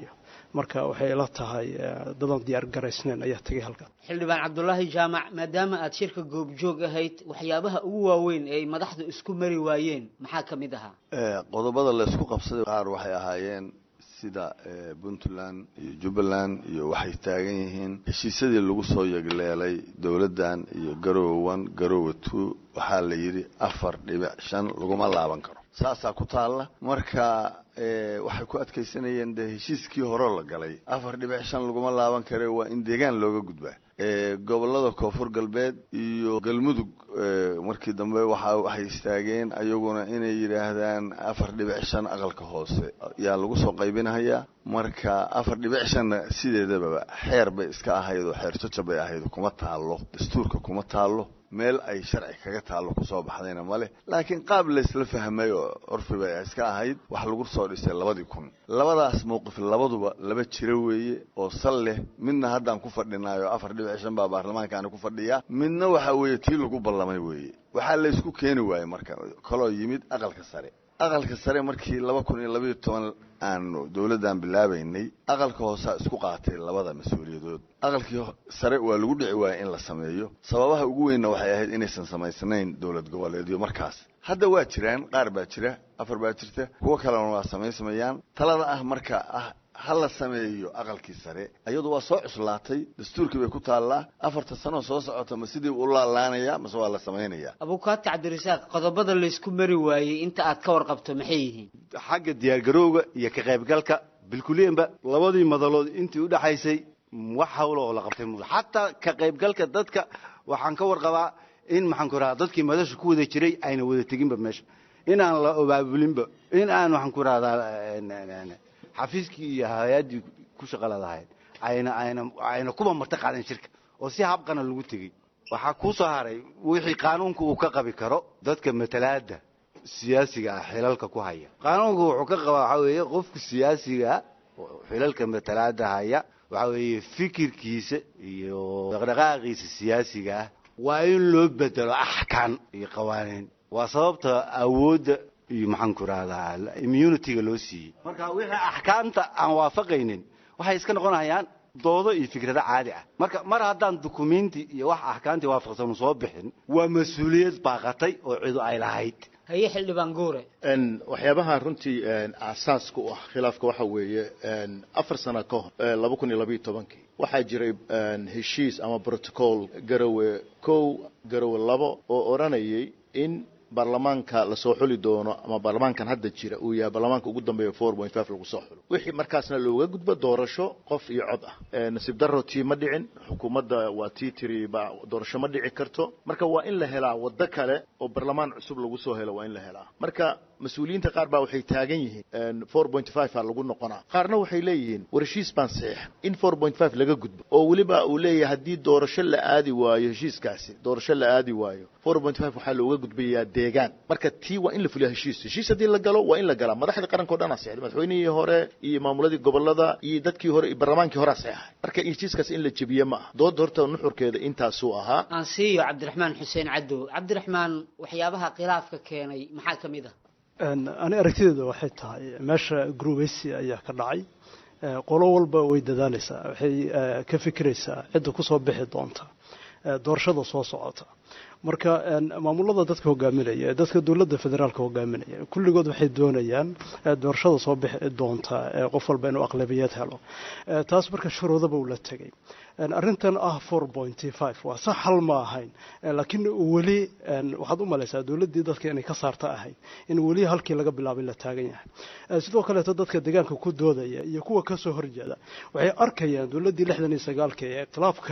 marka waxay ila tahay dadan diyaar garaysnayn ayaa tegay halkan xildhibaan cabdulaahi jaamac maadaama aad shirka goobjoog ahayd waxyaabaha ugu waaweyn ee ay madaxdu isku mari waayeen maxaa ka mid ahaa qodobada laysku qabsaday qaar waxay ahaayeen sida puntland iyo jubbaland iyo waxay taagan yihiin heshiisyadii lagu soo yegleelay dowladdan iyo garoowan garoowa two waxaa la yidhi afar dhibic shan laguma laaban karo saasaa ku taalla marka waxay ku adkaysanayeen dee heshiiskii horeo la galay afar dhibic shan laguma laaban kare waa in deegaan looga gudbaa gobollada koonfur galbeed iyo galmudug markii dambe waxa waxay istaageen ayaguna inay yidhaahdaan afar dhibic shan aqalka hoose yaa lagu soo qaybinahayaa marka afar dhibic shanna sideedababa xeer bay iska ahayd oo xeer jajab bay ahayd kuma taallo dastuurka kuma taallo meel ay sharci kaga taallo kusoo baxdayna male laakiin qaab laysla fahmay oo curfi bay iska ahayd wax lagu soo dhisay labadii kun labadaas mowqif labaduba laba jiro weeye oo sal leh midna haddaan ku fadhinaayo afar dhibic shan baa baarlamaankaani ku fadhiyaa midna waxa weeye tii lagu ballamay weeye waxaa laysku keeni waayey marka kaloo yimid aqalka sare aqalka sare markii laba kun iyo labaiyo toban aanu dowladdan bilaabaynay aqalka hoosaa isku qaatay labada mas-uuliyadood aqalkii sare waa lagu dhici waaya in la sameeyo sababaha ugu weynna waxay ahayd inaysan samaysnayn dowlad goboleedyo markaas hadda waa jiraan qaar baa jira afar baa jirta kuwo kalena waa samaysamayaan talada ah marka ah ha la sameeyo aqalkii sare iyadu waa soo cuslaatay dastuurkii bay ku taallaa afarta sanoo soo socota ma sidii u laalaanaya mase waa la samaynayaa abukaati cabdirasaaq qodobada laysku mari waayey inta aad ka warqabto maxay yihiin xagga diyaargarowga iyo ka qaybgalka bilkuliyanba labadii madalood intii u dhexaysay wax hawlo oo la qabtay mu xataa ka qaybgalka dadka waxaan ka warqabaa in maxaan ku rahaa dadkii madasha ku wada jiray ayna wada teginba meesha in aan la obaabulinba in aan waxaan ku rahdaa xafiiskii iyo hay-addii ku shaqaladahayd ayna ayna ayna kuba marti qaadan shirka oo si habqana lagu tegey waxaa kuu soo haray wixii qaanuunku uu ka qabi karo dadka matalaada siyaasiga ah xilalka ku haya qaanuunku wuxuu ka qabaa waxaa weeye qofka siyaasiga xilalka matalaada haya waxaa weeye fikirkiisa iyo dhaqdhaqaaqiisa siyaasiga ah waa in loo bedelo axkaan iyo qawaaniin waa sababta awoodda iyo maxaan ku rahdaa immunityga loo siiyey marka wixii axkaamta aan waafaqaynin waxay iska noqonayaan doodo iyo fikrado caadi ah marka mar haddaan dukumenti iyo wax axkaamtii waafaqsanu soo bixin waa mas-uuliyad baaqatay oo cidu ay lahayd haye xildhibaan guure waxyaabaha runtii aasaaska u ah khilaafka waxa weeye afar sano ka hor laba kun iyo labaiyo tobankii waxaa jiray heshiis ama protocol garowe kow garowe labo oo odhanayay in baarlamaanka lasoo xuli doono ama baarlamaankan hadda jira uu yahay baarlamaanka ugu dambeeya four point five lagu soo xulo wixii markaasna looga gudbo doorasho qof iyo cod ah nasiib darro tii ma dhicin xukuumadda waa tii tiri ba doorasho ma dhici karto marka waa in la helaa waddo kale oo baarlamaan cusub lagu soo helo waa in la helaa marka mas-uuliyiinta qaar baa waxay taagan yihiin four point five a lagu noqonaa qaarna waxay leeyihiin war heshiis baan saxiixa in four point five laga gudbo oo weliba uu leeyahay haddii doorasho la aadi waayo heshiiskaasi doorasho la aadi waayo four point five waxaa looga gudbayaa deegaan marka tii waa in la fuliya heshiis heshiis haddii la galo waa in la galaa madaxda qaranka o dhan aa saxday madaxweynihii hore iyo maamuladii gobolada iyo dadkii hore iyo barlamaankii hore aa saxeexay marka heshiiskaas in la jebiye ma aha dooda horta nuxurkeeda intaasuu ahaa aan siiyo cabdiraxmaan xuseen cadow cabdiraxmaan waxyaabaha khilaafka keenay maxaa ka mid ah ani aragtideeda waxay tahay meesha grubeysi ayaa ka dhacay qolo walba way dadaalaysaa waxay ka fikiraysaa cidda kusoo bixi doonta doorashada soo socota marka maamulada dadka hogaaminaya dadka dowladda federaalka hogaaminaya kulligood waxay doonayaan doorashada soo bixi doonta qof walba inuu aqlabiyad helo taas marka shuruudaba uu la tegay arrintan ah four pointy five waa sax hal ma ahayn laakiin weli waxaad u malaysaa dowladdii dadka inay ka saarta ahayd in weli halkii laga bilaabay la taagan yahay sidoo kaleeto dadka deegaanka ku doodaya iyo kuwa kasoo horjeeda waxay arkayaan dowladdii lixdan iyo sagaalka ee ikhtilaafka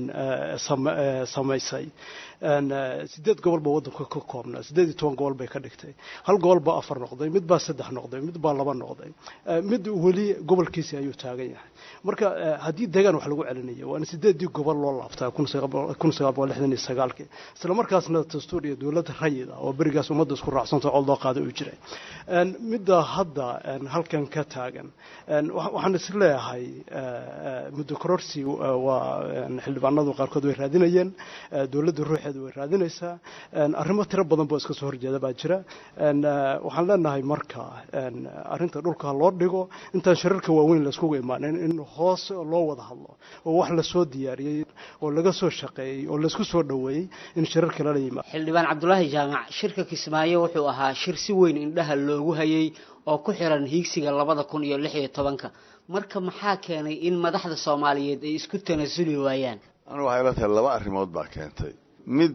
samaysay sideed gobol baa waddanka ka koobnaa sideed iyo toban gobol bay ka dhigtay hal gobol baa afar noqday mid baa saddex noqday mid baa laba noqday mid weli gobolkiisi ayuu taagan yahay marka haddii deegaan wax lagu celinayo waa in sideedii gobol loo laabtaa kun sagaal boqol lixdan iyo sagaalkii isla markaasna dastuur iyo dowladda rayid ah oo berigaas ummadda isku raacsanta cod loo qaaday uu jiray midda hadda halkan ka taagan waxaan is leeyahay muddo kororsi waa xildhibaanadu qaarkood way raadinayeen dowladda ruuxeeda way raadinaysaa arrimo tiro badan boo iska soo horjeeda baa jira waxaan leenahay marka arrinta dhulka loo dhigo intaan shirarka waaweyn laiskugu imaanin in hoos loo wada hadlo oo wax lasoo diyaariyey oo laga soo shaqeeyey oo laisku soo dhoweeyey in shirarka lala yimaado xildhibaan cabdulaahi jaamac shirka kismaayo wuxuu ahaa shir si weyn indhaha loogu hayay oo ku xiran hiigsiga labada kun iyo lix iyo tobanka marka maxaa keenay in madaxda soomaaliyeed ay isku tanasuli waayaan anigu waxay la tahay laba arrimood baa keentay mid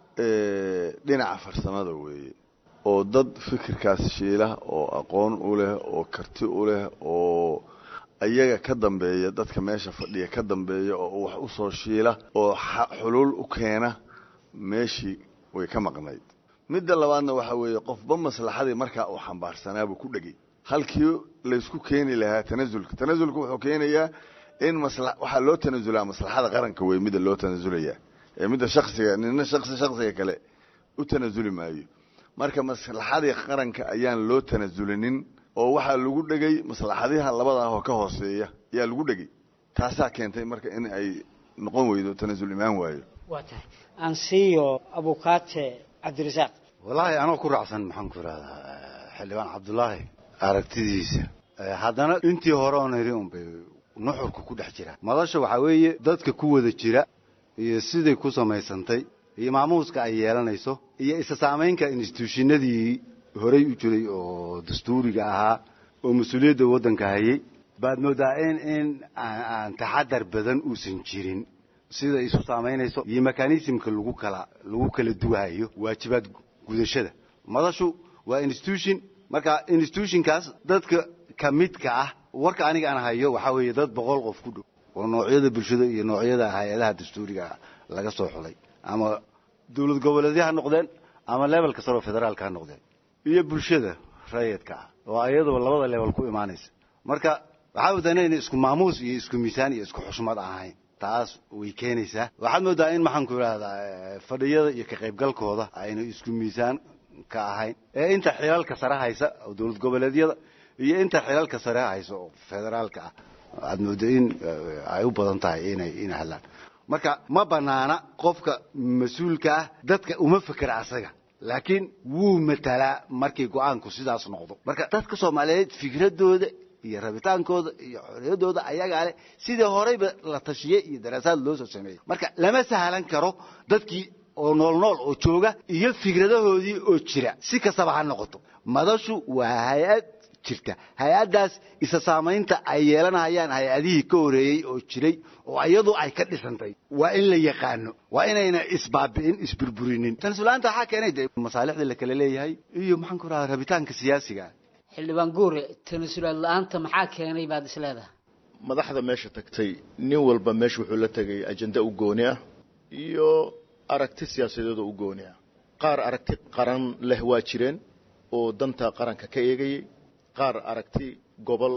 dhinaca farsamada weeye oo dad fikirkaas shiila oo aqoon u leh oo karti u leh oo iyaga ka dambeeya dadka meesha fadhiya ka dambeeya oo wax u soo shiila oo xuluul u keena meeshii way ka maqnayd midda labaadna waxaa weeye qofba maslaxadii markaa uu xambaarsanaabuu ku dhegay halkii laysku keeni lahaa tanasulka tanasulka wuxuu keenayaa in masla waxaa loo tanasulaa maslaxada qaranka wey midda loo tanasulayaa ee midda shaksiga nina shaksi shaksiga kale u tanasuli maayo marka maslaxadii qaranka ayaan loo tanasulinin oo waxaa lagu dhegay maslaxadiha labada ah oo ka hooseeya ayaa lagu dhegay taasaa keentay marka in ay noqon weydo tanasul imaan waayo waa tahay aan siiyo abukaate cabdirasaaq wallaahi anoo ku raacsan maxaan ku ihahdaa xildhibaan cabdulaahi aragtidiisa haddana intii hore oon iri unbay nuxurka ku dhex jira madasha waxaa weeye dadka ku wada jira iyo siday ku samaysantay iyo maamuuska ay yeelanayso iyo isa saamaynka instituushinadii horey u jiray oo dastuuriga ahaa oo mas-uuliyadda waddanka hayay baad moodaa in in aan taxadar badan uusan jirin sida isu saamaynayso iyo mekanismka lagu kala lagu kala duwahayo waajibaad gudashada madashu waa institution marka institutionkaas dadka ka midka ah warka aniga aan hayo waxaa weeye dad boqol qof ku dhow oo noocyada bulshada iyo noocyada hay-adaha dastuuriga laga soo xulay ama dowlad goboleedya ha noqdeen ama levelka saro federaalka ha noqdeen iyo bulshada rayidka ah oo iyadoo labada level ku imaanaysa marka waxaa moodaa inayna isku maamuus iyo isku miisaan iyo isku xushmad ahayn taas way keenaysaa waxaad moodaa in maxaan ku idhahdaa fadhiyada iyo ka qaybgalkooda ayna isku miisaan ka ahayn ee inta xilalka sare haysa oo dowlad goboleedyada iyo inta xilalka sare haysa oo federaalka ah aad mooda in ay u badan tahay inay inay hadlaan marka ma banaana qofka mas-uulka ah dadka uma fekera asaga laakiin wuu matalaa markii go-aanku sidaas noqdo marka dadka soomaaliyeed fikradooda iyo rabitaankooda iyo xorriyaddooda ayagaa leh sidii horeyba la tashiyey iyo daraasaad loo soo sameeyey marka lama sahlan karo dadkii oo nool nool oo jooga iyo fikradahoodii oo jira si kastaba ha noqoto madashu waa hay-ad jirta hay-addaas isa saamaynta ay yeelanayaan hay-adihii ka horeeyey oo jiray oo iyadu ay ka dhisantay waa in la yaqaano waa inayna isbaabi'in isburburinin tanasulaanta waxaa keenay de masaalixda la kala leeyahay iyo maxaan ku rahaa rabitaanka siyaasiga xildhibaan guure tanasulaad la-aanta maxaa keenay baad is leedahay madaxda meesha tagtay nin walba meesha wuxuu la tegay ajenda u gooni ah iyo aragti siyaasadeedoo u gooni ah qaar aragti qaran leh waa jireen oo danta qaranka ka eegayay qaar aragti gobol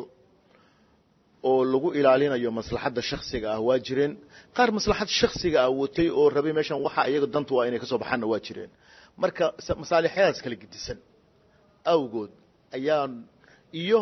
oo lagu ilaalinayo maslaxadda shaksiga ah waa jireen qaar maslaxad shaksiga ah watay oo rabay meeshan waxa iyaga dantu waa inay ka soo baxaanna waa jireen marka masaalixyadaas kala gedisan awgood ayaan iyo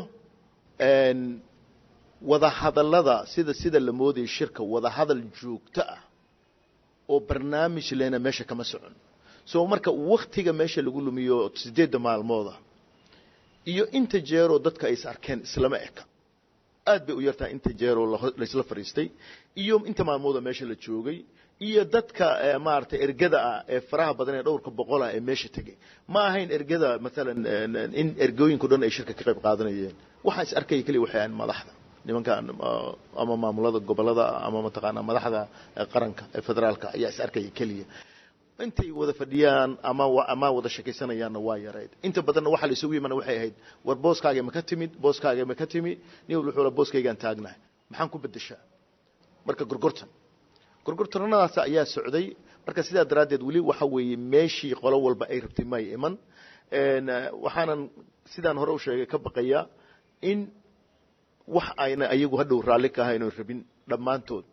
wadahadallada sida sida la moodayay shirka wadahadal joogto ah oo barnaamij lena meesha kama socon so marka waktiga meesha lagu lumiyo sideedda maalmooda iyo inta jeeroo dadka ay is arkeen islama eka aad bay u yartahay inta jeeroo laysla fadhiistay iyo inta maalmooda meesha la joogay iyo dadka maaragtay ergada ah ee faraha badan ee dhowrka boqol ah ee meesha tegay ma ahayn ergada maalan in ergooyinka o dhan ay shirka ka qayb qaadanayeen waxaa is arkaya keliya waxay ahayn madaxda nimankan ama maamulada gobolada ama mataqaanaa madaxda qaranka ee federaalka ayaa is arkaya keliya intay wada fadhiyaan ama ama wada sheekaysanayaanna waa yareyd inta badanna waxaa la isugu yimana waxay ahayd war booskaaga ma ka timid booskaaga ma ka timi nin walba wuxuu booskaygaan taagnahay maxaan ku bedeshaa marka gorgortan gorgortanadaas ayaa socday marka sidaa daraaddeed weli waxa weeye meeshii qolo walba ay rabtay may iman waxaanan sidaan hore u sheegay ka baqayaa in wax ayna ayagu hadhow raalli ka ahayn oo rabin dhammaantood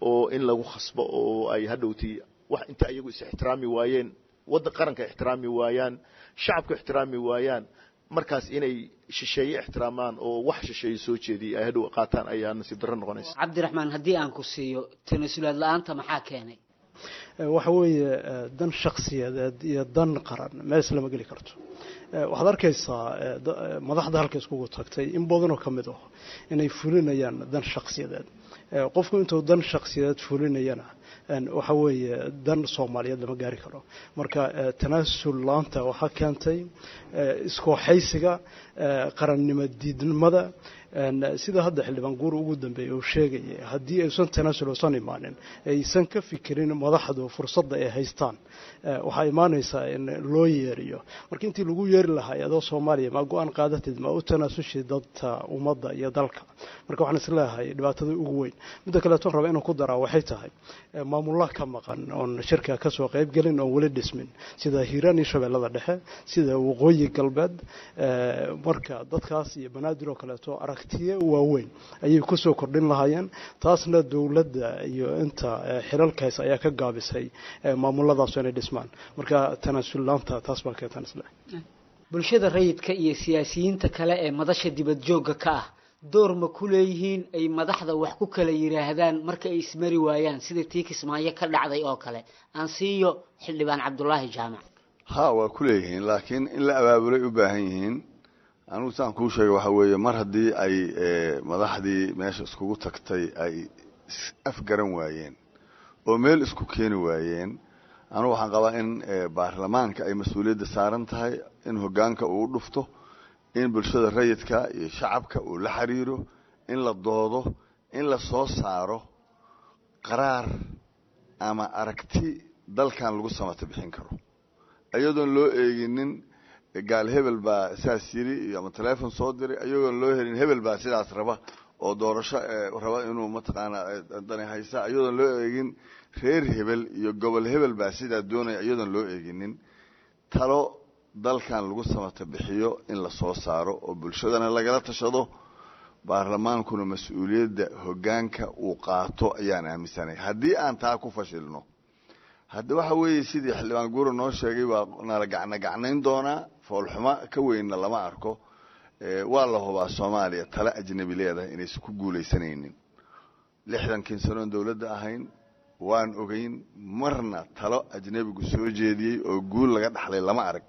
oo in lagu khasbo oo ay hadhowtii wax inta iyagu is ixtiraami waayeen waddan qaranka ixtiraami waayaan shacabka ixtiraami waayaan markaas inay shisheeye ixtiraamaan oo wax shisheeye soo jeediyay ay hadhow qaataan ayaa nasiib darro noqonaysa cabdiraxmaan haddii aan ku siiyo tanasulaad la-aanta maxaa keenay waxa weeye dan shakhsiyadeed iyo dan qaran mees lama geli karto waxaad arkaysaa madaxda halka iskugu tagtay in badanoo ka mid ah inay fulinayaan dan shakhsiyadeed qofku intuu dan shakhsiyadeed fulinayana waxa weeye dan soomaaliyeed lama gaari karo marka tanaasul laanta waxaa keentay iskooxaysiga qarannimo diidnimada sida hadda xildhibaan guur ugu dambeeyay uu sheegayay haddii aysan tanaasul uusan imaanin aysan ka fikirin madaxdu fursadda ay haystaan waxaa imaanaysaa in loo yeeriyo marka intii lagu yeeri lahaa adoo soomaaliya ma go-aan qaadatid ma u tanaasushid dadka ummadda iyo dalka marka waxaan isleeyahay dhibaatada ugu weyn midda kaleeton raba inaan ku daraa waxay tahay maamullah ka maqan oon shirka kasoo qaybgelin oon weli dhismin sida hiiraan iyo shabeellada dhexe sida waqooyi galbeed marka dadkaas iyo banaadir oo kaleeto aragtiyo waaweyn ayay kusoo kordhin lahaayeen taasna dowladda iyo inta xilalkays ayaa ka gaabisay maamuladaas inay dhismaan marka tanaasullaanta taas baa keentan isle bulshada rayidka iyo siyaasiyiinta kale ee madasha dibad joogga ka ah door ma ku leeyihiin ay madaxda wax ku kala yidhaahdaan marka ay ismari waayaan sida tii kismaayo ka dhacday oo kale aan siiyo xildhibaan cabdulaahi jaamac ha waa ku leeyihiin laakiin in la abaabulay u baahan yihiin anugu saan kuu sheegay waxa weeye mar haddii ay madaxdii meesha iskugu tagtay ay afgaran waayeen oo meel isku keeni waayeen anugu waxaan qabaa in baarlamaanka ay mas-uuliyadda saaran tahay in hoggaanka uu dhufto in bulshada rayidka iyo shacabka uu la xiriiro in la doodo in la soo saaro qaraar ama aragti dalkan lagu samata bixin karo iyadoon loo eeginin gaal hebel baa saas yiri iyo ama telefon soo diray iyagoon loo helin hebel baa sidaas raba oo doorasho raba inuu mataqaanaa dani haysa iyadoon loo eegin reer hebel iyo gobol hebel baa sidaa doonaya iyadoon loo eeginin talo dalkan lagu samata bixiyo in la soo saaro oo bulshadana lagala tashado baarlamaankuna mas-uuliyadda hoggaanka uu qaato ayaan aaminsanay haddii aan taa ku fashilno hadda waxa weeye sidii xildhibaan guura noo sheegay waa nala gacna gacnayn doonaa foolxumo ka weynna lama arko waa la hubaa soomaaliya tale ajnabi leedahay inaysan ku guulaysanaynin lixdankii sanoon dowladda ahayn waan ogeyn marna talo ajnabigu soo jeediyey oo guul laga dhaxlay lama arag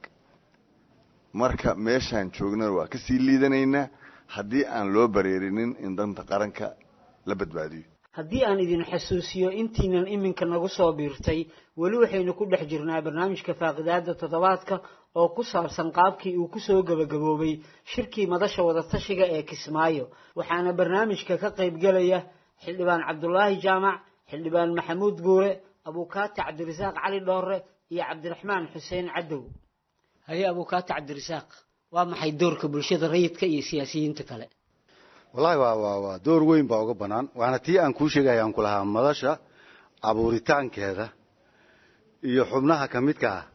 marka meeshaan joognana waa kasii liidanaynaa haddii aan loo bareerinin in danta qaranka la badbaadiyo haddii aan idin xasuusiyo intiinan iminka nagu soo biirtay weli waxaynu ku dhex jirnaa barnaamijka faaqidaada toddobaadka oo ku saabsan qaabkii uu kusoo gebagaboobay shirkii madasha wadatashiga ee kismaayo waxaana barnaamijka ka qaybgelaya xildhibaan cabdulaahi jaamac xildhibaan maxamuud guure abuukaati cabdirasaaq cali dhoore iyo cabdiraxmaan xuseen cadow haye abuukaati cabdirasaaq waa maxay doorka bulshada rayidka iyo siyaasiyiinta kale wallahi waa waa waa door weyn baa uga bannaan waana tii aan kuu sheegaya aan ku lahaa madasha abuuritaankeeda iyo xubnaha ka midka ah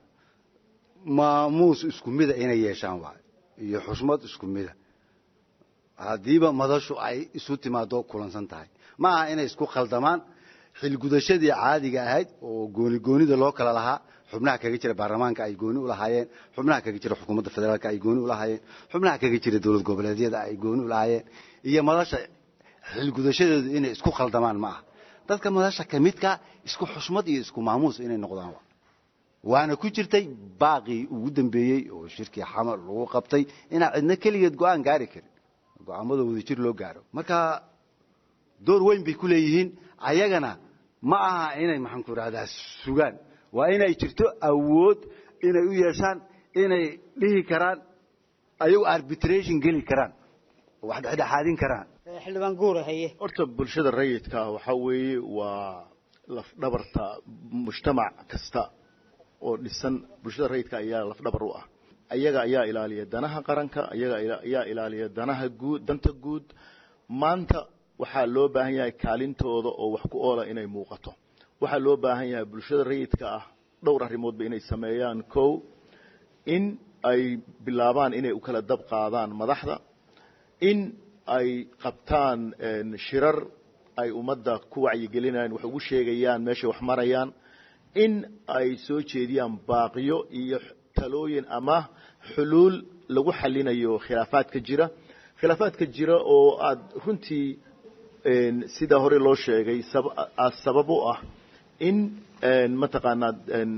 maamuus isku mida inay yeeshaan waay iyo xushmad isku mida haddiiba madashu ay isu timaado kulansan tahay ma aha inay isku khaldamaan xilgudashadii caadiga ahayd oo gooni goonida loo kala lahaa xubnaha kaga jira baarlamaanka ay gooni ulahaayeen xubnaha kaga jira xukuumadda federaalka ay gooni ulahaayeen xubnaha kaga jira dowlad goboleedyada ay gooni ulahaayeen iyo madasha xilgudashadeedu inay isku khaldamaan ma aha dadka madasha ka midka isku xushmad iyo isku maamuus inay noqdaan waana ku jirtay baaqii ugu dambeeyey oo shirkii xamar lagu qabtay inaan cidna keligeed go-aan gaari karin go-aamada wadajir loo gaaro marka door weyn bay ku leeyihiin ayagana ma aha inay maxaan ku idhahdaa sugaan waa inay jirto awood inay u yeeshaan inay dhihi karaan ayagu arbitration geli karaan oo wax dhexdhexaadin karaan xildhibaan guure haye horta bulshada rayidka ah waxaa weeye waa lafdhabarta mujtamac kasta oo dhisan bulshada rayidka ayaa lafdhabar u ah ayaga ayaa ilaaliya danaha qaranka ayaga ayaa ilaaliya danaha guud danta guud maanta waxaa loo baahan yahay kaalintooda oo wax ku oola inay muuqato waxaa loo baahan yahay bulshada rayidka ah dhowr arrimoodba inay sameeyaan kow in ay bilaabaan inay u kala dab qaadaan madaxda in ay qabtaan shirar ay ummadda ku wacyigelinayaan wax ugu sheegayaan meeshay wax marayaan in ay soo jeediyaan baaqiyo iyo talooyin ama xuluul lagu xalinayo khilaafaadka jira khilaafaadka jira oo aada runtii sida hore loo sheegay sabab u ah in mataqaanaa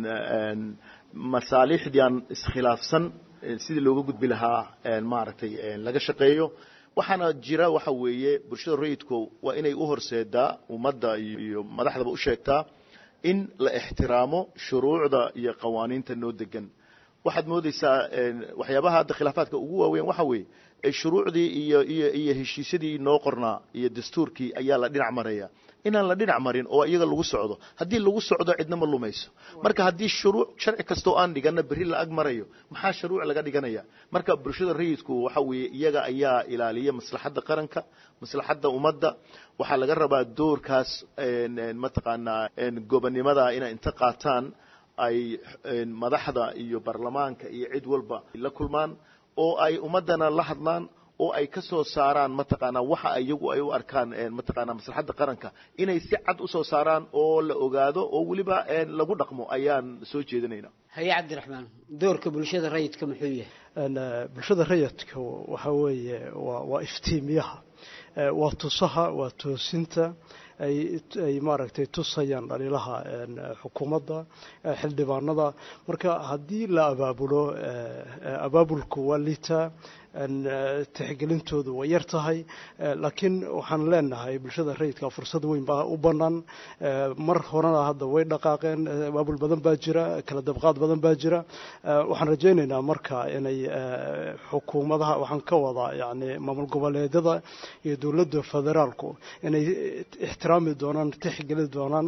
masaalixdii aan iskhilaafsan sidii looga gudbi lahaa maaragtay laga shaqeeyo waxaana jira waxa weeye bulshada rayidku waa inay u horseedaa ummadda iyo madaxdaba u sheegtaa in la ixtiraamo shuruucda iyo qawaaniinta noo degan waxaad moodeysaa waxyaabaha hadda khilaafaadka ugu waaweyn waxa weeye shuruucdii iyo iyo iyo heshiisyadii noo qornaa iyo dastuurkii ayaa la dhinac maraya inaan la dhinac marin oo iyaga lagu socdo haddii lagu socdo cidna ma lumayso marka haddii shuruuc sharci kastoo aan dhigana berri la ag marayo maxaa shuruuc laga dhiganaya marka bulshada rayidku waxa weeye iyaga ayaa ilaaliya maslaxadda qaranka maslaxadda ummadda waxaa laga rabaa doorkaas mataqaanaa gobonnimada inay inta qaataan ay madaxda iyo baarlamaanka iyo cid walba la kulmaan oo ay ummaddana la hadlaan oo ay ka soo saaraan mataqaanaa waxa iyagu ay u arkaan mataqaanaa maslaxadda qaranka inay si cad usoo saaraan oo la ogaado oo weliba lagu dhaqmo ayaan soo jeedinayna haye cabdiraxmaan doorka bulshada rayidka muxuu yahay bulshada rayidka waxa weeye waa waa iftiimiyaha waa tusaha waa toosinta ay ay maaragtay tusayaan dhaliilaha xukuumadda xildhibaanada marka haddii la abaabulo abaabulku waa liitaa tixgelintoodu way yar tahay laakiin waxaan leenahay bulshada rayidka fursad weyn baa u bannaan mar horena hadda way dhaqaaqeen abaabul badan baa jira kala dabqaad badan baa jira waxaan rajaynaynaa marka inay xukuumadaha waxaan ka wadaa yani maamul goboleedyada iyo dowladda federaalku inay ixtiraami doonaan tixgeli doonaan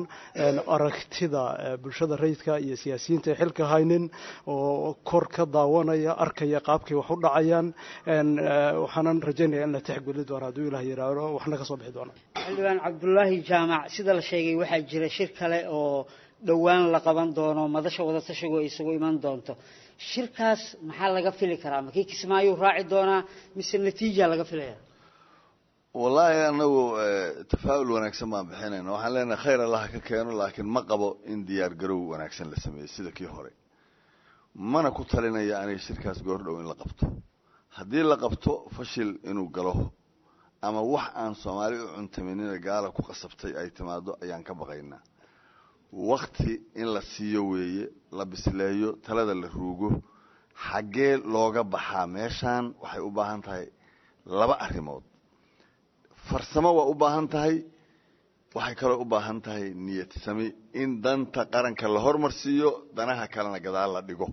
aragtida bulshada rayidka iyo siyaasiyiinta ay xilka haynin oo kor ka daawanaya arkaya qaabkay wax u dhacayaan waxaanan rajaynaya in la tixgeli doono hadduu ilah yiraahdo waxna ka soo bixi doona xildhibaan cabdulaahi jaamac sida la sheegay waxaa jira shir kale oo dhowaan la qaban doono madasha wadatashigu ay isugu iman doonto shirkaas maxaa laga fili karaa makii kismaayuu raaci doonaa mise natiija laga filaya wallaahi anagu tafaa'ul wanaagsan baan bixinayna waxaan leenahay khayr allaha ka keeno laakiin ma qabo in diyaar garow wanaagsan la sameeyey sida kii hore mana ku talinaya aniga shirkaas goordhow in la qabto haddii la qabto fashil inuu galo ama wax aan soomaali u cuntaminina gaala ku qasabtay ay timaado ayaan ka baqaynaa wakti in la siiyo weeye la bisleeyo talada la ruugo xaggee looga baxaa meeshaan waxay u baahan tahay laba arrimood farsamo waa u baahan tahay waxay kaloo u baahan tahay niyad sami in danta qaranka la hormarsiiyo danaha kalena gadaal la dhigo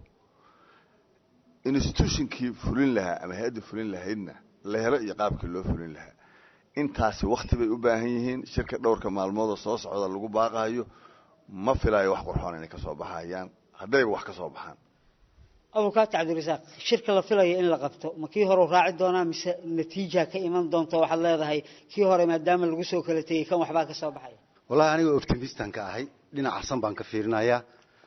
institutionkii fulin lahaa ama hay-adda fulin lahaydna la helo iyo qaabkii loo fulin lahaa intaasi wakti bay u baahan yihiin shirka dhowrka maalmoodoo soo socda lagu baaqayo ma filaayo wax qurxoon inay kasoo baxayaan haddayba wax ka soo baxaan abukaati cabdirasaaq shirka la filaya in la qabto ma kii hore raaci doonaa mise natiija ka iman doonto waxaad leedahay kii hore maadaama lagu soo kala tegey kan waxbaa ka soo baxaya wallahi aniga optimistan ka ahay dhinac arsan baan ka fiirinayaa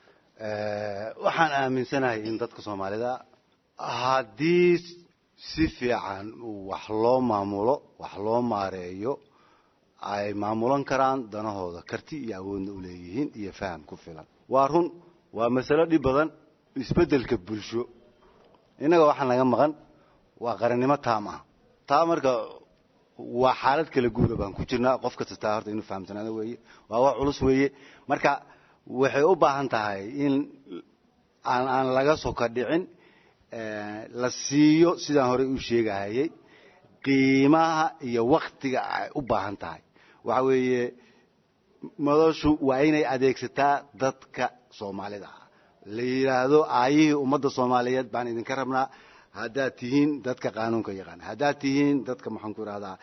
waxaan aaminsanahay in dadka soomaalida haddii si fiican wax loo maamulo wax loo maareeyo ay maamulan karaan danahooda karti iyo awoodna u leeyihiin iyo faham ku filan waa run waa masalo dhib badan isbeddelka bulsho innaga waxaan naga maqan waa qarannimo taam ah taa marka waa xaalad kala guura baan ku jirnaa qof kasta taa horta inuu fahamsanaado weeye waa wax culus weeye marka waxay u baahan tahay in aan aan laga soka dhicin la siiyo sidaan horey u sheegahayay qiimaha iyo waktiga ay u baahan tahay waxa weeye madashu waa inay adeegsataa dadka soomaalida ah la yidhaahdo aayihii ummadda soomaaliyeed baan idinka rabnaa haddaad tihiin dadka qaanuunka yaqaan haddaad tihiin dadka maxaan ku idhahdaa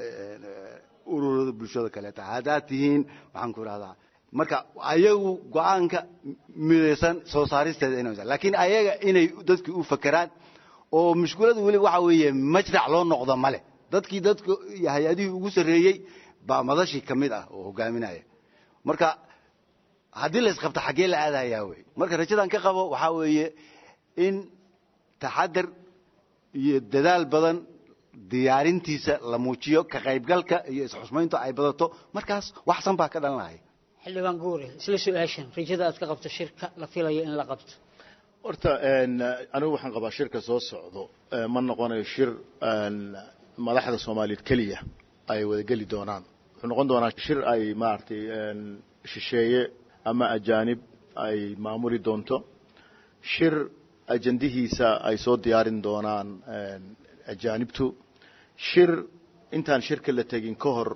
ururada bulshada kaleeta haddaad tihiin maxaan ku idhahdaa marka ayagu go-aanka midaysan soo saaristeeda inay laakiin ayaga inay dadkii u fakeraan oo mushkulada weliba waxa weeye majrac loo noqdo male dadkii dadka hay-adihii ugu sarreeyey baa madashii ka mid ah oo hogaaminaya marka haddii la isqabto xaggee la aadayaa wey marka rajadan ka qabo waxaa weeye in taxadar iyo dadaal badan diyaarintiisa la muujiyo ka qaybgalka iyo isxusmayntu ay badato markaas waxsan baa ka dhalan lahay xildhibaan guure isla su-aashan rajada aad ka qabto shirka la filayo in la qabto horta anigu waxaan qabaa shirka soo socdo ma noqonayo shir madaxda soomaaliyeed keliya ay wadageli doonaan wuxuu noqon doonaa shir ay maaragtay shisheeye ama ajaanib ay maamuli doonto shir ajandihiisa ay soo diyaarin doonaan ajaanibtu shir intaan shirka la tegin ka hor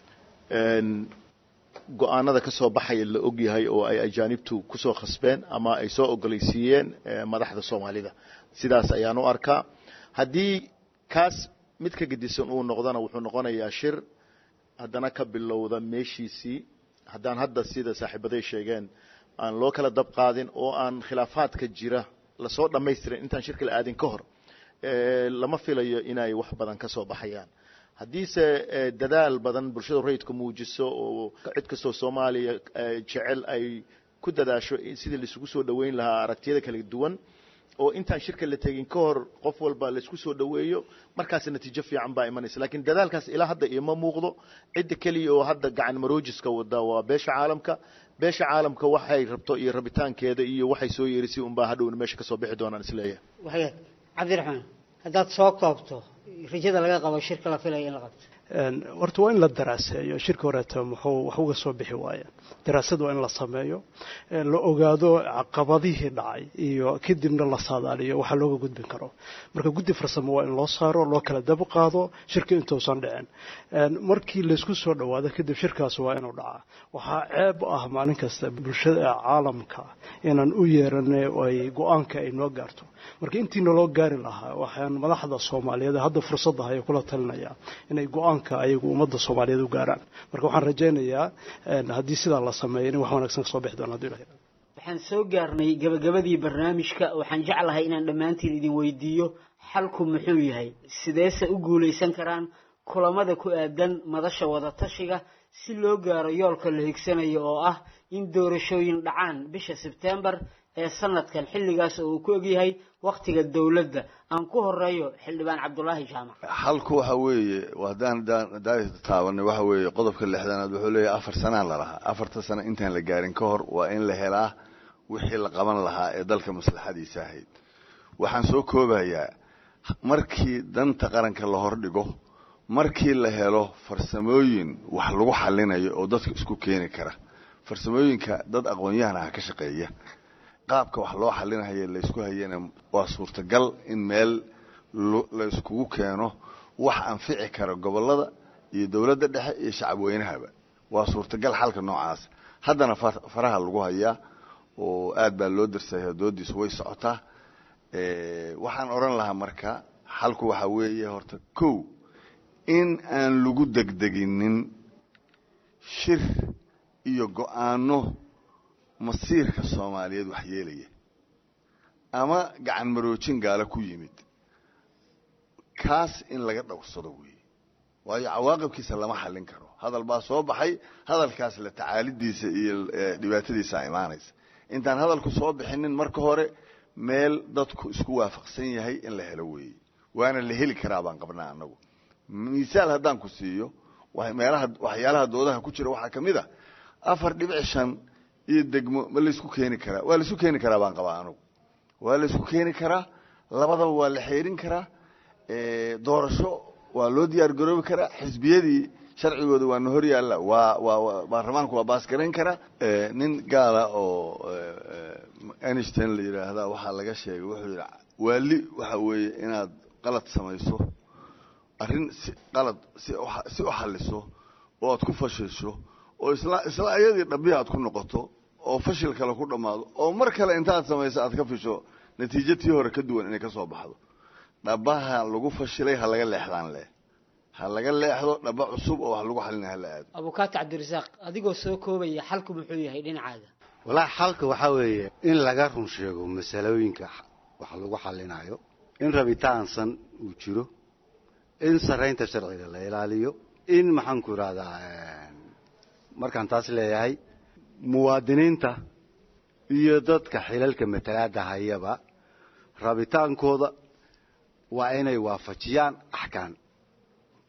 go-aanada ka soo baxaya la og yahay oo ay ajaanibtu kusoo khasbeen ama ay soo ogolaysiiyeen madaxda soomaalida sidaas ayaan u arkaa haddii kaas mid ka gedisan uu noqdona wuxuu noqonayaa shir haddana ka bilowda meeshiisii haddaan hadda sida saaxiibaday sheegeen aan loo kala dab qaadin oo aan khilaafaadka jira lasoo dhammaystirin intaan shirka la aadin ka hor lama filayo inay wax badan ka soo baxayaan haddiise dadaal badan bulshada rayidka muujiso oo cid kastoo soomaaliya jecel ay ku dadaasho sidii laisugu soo dhoweyn lahaa aragtiyada kala duwan oo intaan shirka la tegin ka hor qof walba laisku soo dhoweeyo markaas natiijo fiican baa imanaysa lakiin dadaalkaas ilaa hadda ioma muuqdo cidda keliya oo hadda gacan maroojiska wada waa beesha caalamka beesha caalamka waxay rabto iyo rabitaankeeda iyo waxay soo yeerisay unbaa hadhowna meesha kasoo bixi doonaan isleeyahay waxyaad cabdiraxmaan haddaad soo koobto rajada laga qabo shirka la filayo in la qabto horta waa in la daraaseeyo shirka horeeta muxuu wax uga soo bixi waaya daraasad waa in la sameeyo la ogaado caqabadihii dhacay iyo kadibna la saadaaliyo waxa looga gudbin karo marka guddi farsamo waa in loo saaro loo kala dab qaado shirka intuusan dhicin markii laysku soo dhowaado kadib shirkaas waa inuu dhacaa waxaa ceeb ah maalin kasta bulshada caalamka inaan u yeeranay ay go-aanka ay noo gaarto marka intii naloo gaari lahaa waxaan madaxda soomaaliyeed hadda fursadda hay kula talinayaa inay go-aanka ayagu ummadda soomaaliyeed u gaaraan marka waxaan rajaynayaa haddii sidaa la sameeyo in wax wanaagsan kasoo bixi doona hadii ilahay waxaan soo gaarnay gabagabadii barnaamijka waxaan jeclahay inaan dhammaantiin idin weydiiyo xalku muxuu yahay sideese u guulaysan karaan kulamada ku aadan madasha wadatashiga si loo gaaro yoolka la higsanayo oo ah in doorashooyin dhacaan bisha sebtembar ee sanadkan xilligaas oo uu ku ogyahay wakhtiga dowladda aan ku horeeyo xildhibaan cabdulaahi jaamac xalku waxa weeye haddaan taabanay waxa weeye qodobka lixdanaad wuxuu leeyahay afar sanaa lalahaa afarta sano intaan la gaarin ka hor waa in la helaa wixii la qaban lahaa ee dalka maslaxadiisa ahayd waxaan soo koobayaa markii danta qaranka la hordhigo markii la helo farsamooyin wax lagu xalinayo oo dadka isku keeni kara farsamooyinka dad aqoon-yahan ah ka shaqeeya qaabka wax loo xalinahaye laysku hayana waa suurtagal in meel la iskugu keeno wax anfici kara gobolada iyo dowladda dhexe iyo shacabweynahaba waa suurtagal xalka noocaas haddana faraha lagu hayaa oo aad baa loo darsaya doodiisu way socotaa waxaan odhan lahaa marka xalku waxaa weeye horta kow in aan lagu degdeginin shir iyo go-aano masiirka soomaaliyeed wax yeelaya ama gacan maroojin gaalo ku yimid kaas in laga dhowrsado weeye waayo cawaaqibkiisa lama xallin karo hadal baa soo baxay hadalkaas la tacaalidiisa iyo dhibaatadiisa imaanaysa intaan hadalku soo bixinin marka hore meel dadku isku waafaqsan yahay in la helo weeye waana la heli karaa baan qabnaa annagu misaal haddaan ku siiyo meelaha waxyaalaha doodaha ku jira waxaa ka mid a afar dhibic shan iyo degmo ma laysku keeni karaa waa laisku keeni karaa baan qabaa anugu waa laysku keeni karaa labadaba waa la xeerin karaa doorasho waa loo diyaar garoobi karaa xisbiyadii sharcigooda waana hor yaalla waa waa baarlamaanku waa baasgarayn karaa nin gaala oo einstein la yidhaahda waxaa laga sheegay wuxuu yidhi waali waxa weeye inaad qalad samayso arrin si qalad si si u xalliso oo aad ku fashilsho oo isla isla ayadii dhabihi aad ku noqoto oo fashil kale ku dhammaado oo mar kale intaad samayso aad ka fisho natiijo tii hore ka duwan inay ka soo baxdo dhabaha lagu fashilay ha laga leexdaan leh ha laga leexdo dhaba cusub oo wax lagu xalina hala aado abukaati cabdirasaaq adigoo soo koobaya xalku muxuu yahay dhinacaaga walaa xalka waxaa weeye in laga run sheego masalooyinka wax lagu xalinayo in rabitaansan uu jiro in saraynta sharciga la ilaaliyo in maxaanku idhahdaa markaan taas leeyahay muwaadiniinta iyo dadka xilalka matalaada hayaba rabitaankooda waa inay waafajiyaan axkaan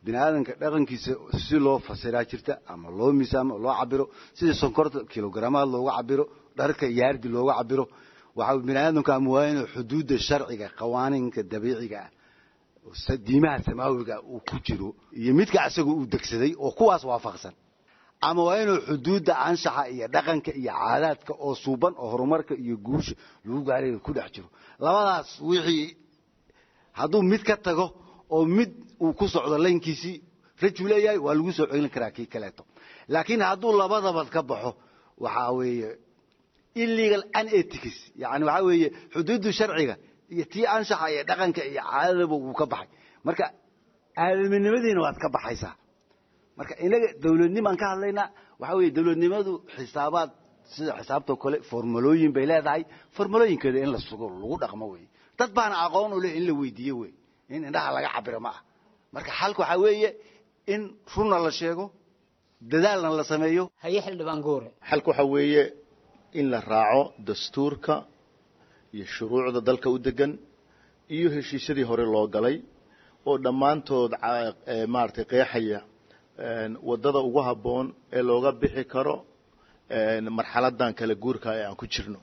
bini aadanka dhaqankiisa si loo fasiraa jirta ama loo miisaamo loo cabiro sidii sonkorta kilogramaad looga cabiro dharka yaardi looga cabiro waxaa bini aadamku ama waa inuu xuduudda sharciga qawaaninka dabiiciga ah diimaha samaawiga uu ku jiro iyo midka isaga uu degsaday oo kuwaas waafaqsan ama waa inuu xuduudda anshaxa iyo dhaqanka iyo caadaadka oo suuban oo horumarka iyo guusha lagu gaaray ku dhex jiro labadaas wixii hadduu mid ka tago oo mid uu ku socdo laynkiisii rajuu leeyahay waa lagu soo celin karaa kii kaleeto laakiin hadduu labadaba ka baxo waxaa weeye illegal unethics yani waxaa weeye xuduuddu sharciga iyo tii anshaxa iyo dhaqanka iyo caadadaba wuu ka baxay marka aadaminimadiina waad ka baxaysaa marka inaga dawladnimaan ka hadlaynaa waxaa weeye dawladnimadu xisaabaad sida xisaabtoo kale formulooyin bay leedahay formulooyinkeeda in la sugo lagu dhaqmo wey dad baana aqoon u leh in la weydiiyo wey in indhaha laga cabiro ma ah marka xalka waxaa weeye in runna la sheego dadaalna la sameeyo haye xildhibaan goore xalka waxaa weeye in la raaco dastuurka iyo shuruucda dalka u degan iyo heshiisyadii hore loo galay oo dhammaantood maaragtay qeexaya waddada ugu habboon ee looga bixi karo marxaladan kala guurka ee aan ku jirno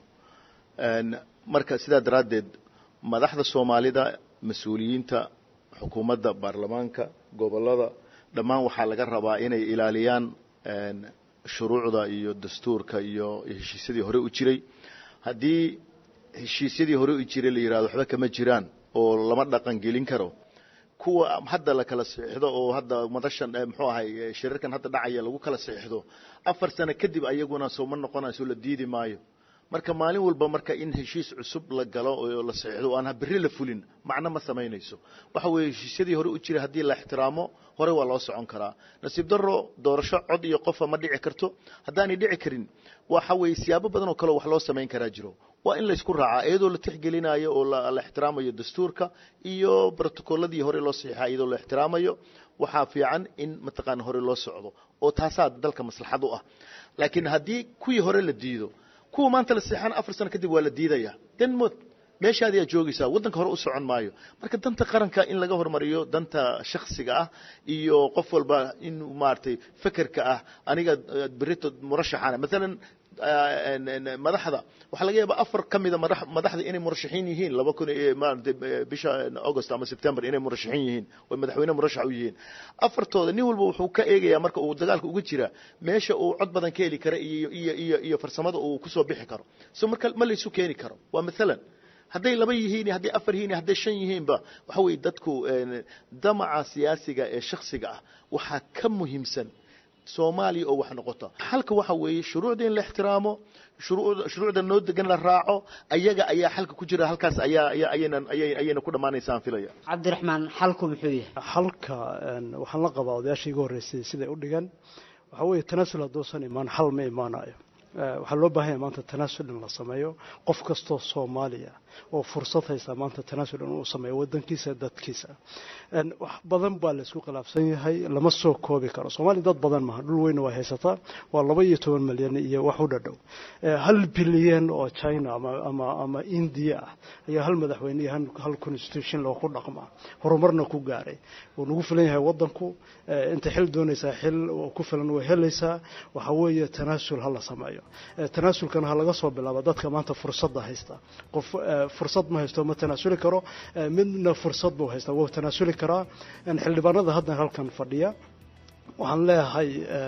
marka sidaa daraaddeed madaxda soomaalida mas-uuliyiinta xukuumadda baarlamaanka gobollada dhammaan waxaa laga rabaa inay ilaaliyaan shuruucda iyo dastuurka iyo heshiisyadii hore u jiray haddii heshiisyadii hore u jiray la yidhahdo waxba kama jiraan oo lama dhaqan gelin karo kuwa hadda la kala saxiixdo oo hadda madashan muxuu ahay shirarkan hadda dhacaya lagu kala saxiixdo afar sano kadib ayaguna sooma noqonayso la diidi maayo marka maalin walba marka in heshiis cusub la galo oo la saxiixdo oo aan berri la fulin macno ma samaynayso waxa weeye heshiisyadii hore u jiray haddii la ixtiraamo hore waa loo socon karaa nasiib darro doorasho cod iyo qofa ma dhici karto haddaanay dhici karin waxa weeye siyaabo badan oo kale wax loo samayn karaa jiro waa in laysku raacaa iyadoo la tixgelinayo oo la ixtiraamayo dastuurka iyo brotocolladii hore loo saxiixa iyadoo la ixtiraamayo waxaa fiican in mataqaana hore loo socdo oo taasaa dalka maslaxad u ah laakiin haddii kuwii hore la diido kuwa maanta la seexana afar sano kadib waa la diidaya denmod meeshaadi aad joogaysaa waddanka hore u socon maayo marka danta qaranka in laga hormariyo danta shaksiga ah iyo qof walba in maaragtay fekerka ah aniga berito murashaxana maalan madaxda waxaa laga yaabaa afar ka mida madaxda inay murashaxiin yihiin laba kun bisha august ama september inay murashaxiin yihiin oo madaxweyne murashax u yihiin afartooda nin walba wuxuu ka eegayaa marka uu dagaalka uga jira meesha uu cod badan ka heli kara iyo iyo iyo iyo farsamada uu kusoo bixi karo so marka ma laysu keeni karo waa maalan hadday laba yihiin hadday afar yihiin hadday shan yihiinba waxa weeye dadku damaca siyaasiga ee shaksiga ah waxaa ka muhiimsan soomaaliya oo wax noqota xalka waxa weeye shuruucda in la ixtiraamo shuruucda noo degan la raaco ayaga ayaa xalka ku jira halkaas ayaa ayaynan ayayna ku dhammaanaysa aan filaya cabdiraxmaan xalku muxuu yahay xalka waxaan la qabaa odayaashii iga horreysay siday u dhigan waxaa weeye tanaasul hadduusan imaan xal ma imaanayo waxaa loo baahanya maanta tanaasul in la sameeyo qof kastoo soomaaliya oo fursad haysta maanta tanaasul inuu sameeyo wadankiisa dadkiisa wax badan baa laysku khilaafsan yahay lama soo koobi karo soomaaliya dad badan maaha dhul weyna waa haysataa waa laba iyo toban milyan iyo wax u dhadhow hal bilyan oo china ama ama indiya ah ayaa hal madaxweyne iyo hal constitution loo ku dhaqmaa horumarna ku gaaray wuu nagu filan yahay wadanku inta xil doonaysaa xil ku filan way helaysaa waxa weeye tanaasul ha la sameeyo tanaasulkana ha laga soo bilaabo dadka maanta fursadda haysta qof fursad ma haysto ma tanaasuli karo midna fursad buu haystaa wuu tanaasuli karaa xildhibaanada hadda halkan fadhiya waxaan leeyahay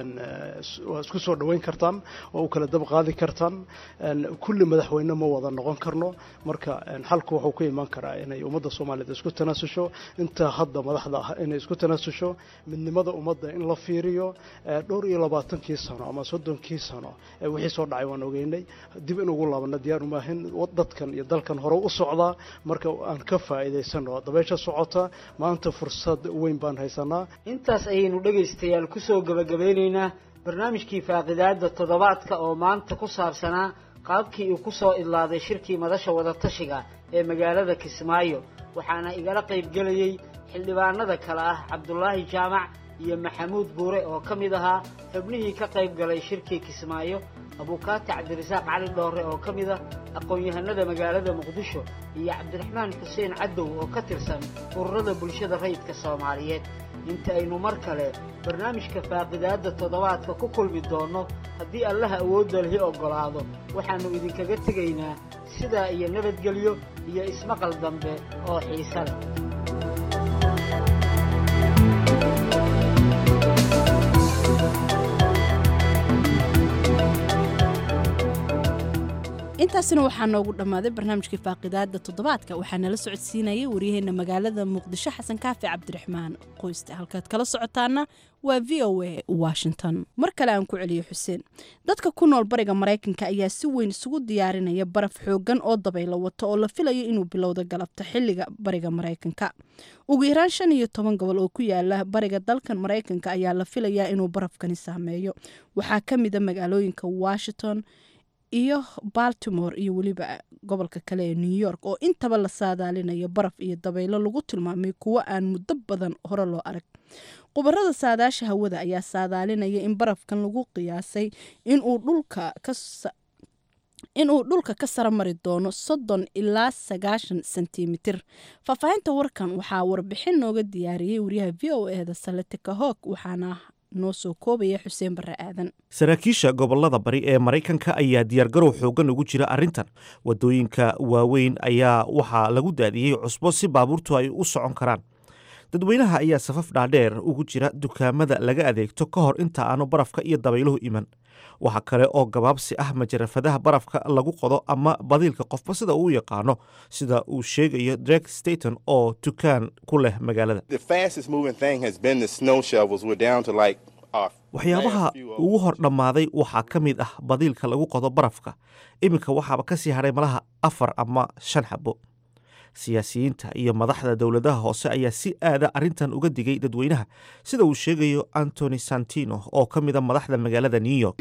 waa isku soo dhoweyn kartaan waa u kala dab qaadi kartaan kulli madaxweyne ma wada noqon karno marka xalku wuxuu ku imaan karaa inay ummadda soomaaliyeed isku tanaasusho inta hadda madaxda ah inay isku tanaasusho midnimada ummadda in la fiiriyo dhowr iyo labaatankii sano ama soddonkii sano wixii soo dhacay waan ogeynay dib in ugu laabana diyaar umaahin dadkan iyo dalkan hore u socdaa marka aan ka faa'iidaysano dabeysha socota maanta fursad weyn baan haysanaa intaas ayaynu dhegaystayaal kusoo gabagabeynaynaa barnaamijkii faaqidaada toddobaadka oo maanta ku saabsanaa qaabkii uu kusoo idlaaday shirkii madasha wadatashiga ee magaalada kismaayo waxaana igala qaybgelayey xildhibaanada kale ah cabdulaahi jaamac iyo maxamuud buure oo ka mid ahaa xubnihii ka qayb galay shirkii kismaayo abuukaati cabdirasaaq cali dhoore oo ka mid ah aqoon-yahanada magaalada muqdisho iyo cabdiraxmaan xuseen cadow oo ka tirsan ururada bulshada rayidka soomaaliyeed inta aynu mar kale barnaamijka faaqidaadda toddobaadka ku kulmi doonno haddii allaha awoodda lihi oggolaado waxaannu idinkaga tegaynaa sidaa iyo nabadgelyo iyo ismaqal dambe oo xiise leh intaasina waxaa noogu dhammaaday barnaamijkii faaqidaada toddobaadka waxaa nala socodsiinayay waryaheena magaalada muqdisho xasan kaafi cabdiraxmaan qoyste halkaad kala socotaana waa v o a washington mar kale aan ku celiyo xuseen dadka ku nool bariga maraykanka ayaa si weyn isugu diyaarinaya baraf xoogan oo dabaylo wato oo la filayo inuu bilowda galabta xilliga bariga maraykanka ugu yaraan shan iyo toban gobol oo ku yaala bariga dalkan maraykanka ayaa la filayaa inuu barafkani saameeyo waxaa ka mida magaalooyinka washington iyo baltimore iyo weliba gobolka kale ee new york oo intaba la saadaalinayo baraf iyo dabaylo lagu tilmaamay kuwo aan muddo badan hore loo arag khubarada saadaasha hawada ayaa saadaalinaya in barafkan lagu qiyaasay inuu dhulka ka inuu dhulka ka sara mari doono soddon ilaa sagaashan sentimitir faahfaahinta warkan waxaa warbixin nooga diyaariyey wariyaha v o eda saletika hoog waxaana noo soo koobaya xuseen barre aadan saraakiisha gobolada bari ee maraykanka ayaa diyaargarow xoogan ugu jira arrintan wadooyinka waaweyn ayaa waxaa lagu daadiyey cusbo si baabuurtu ay u socon karaan dadweynaha ayaa safaf dhaadheer ugu jira dukaamada laga adeegto ka hor inta aanu barafka iyo dabayluhu iman waxaa kale oo gabaabsi ah majarafadaha barafka lagu qodo ama badiilka qofba sida uu yaqaano sida uu sheegayo drek staton oo dukaan ku leh magaalada waxyaabaha ugu hor dhammaaday waxaa ka mid ah badiilka lagu qodo barafka iminka waxaaba ka sii hadhay malaha afar ama shan xabo siyaasiyiinta iyo madaxda dowladaha hoose ayaa si aada arrintan uga digay dadweynaha sida uu sheegayo antony santino oo ka mida madaxda magaalada new york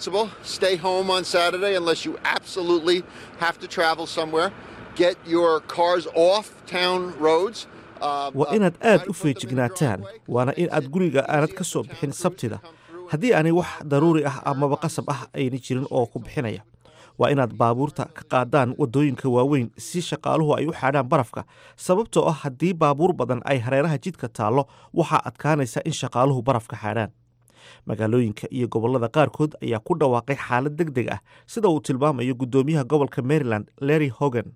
waa inaad aad u feejignaataan waana in aad guriga aanad ka soo bixin sabtida haddii aanay wax daruuri ah amaba qasab ah ayna jirin oo ku bixinaya waa inaad baabuurta ka qaadaan waddooyinka waaweyn si shaqaaluhu ay u xaadhaan barafka sababtoo ah haddii baabuur badan ay hareeraha jidka taallo waxaa adkaanaysa in shaqaaluhu barafka xaadhaan magaalooyinka iyo gobollada qaarkood ayaa ku dhawaaqay xaalad deg deg ah sida uu tilmaamayo guddoomiyaha gobolka maryland larry hogan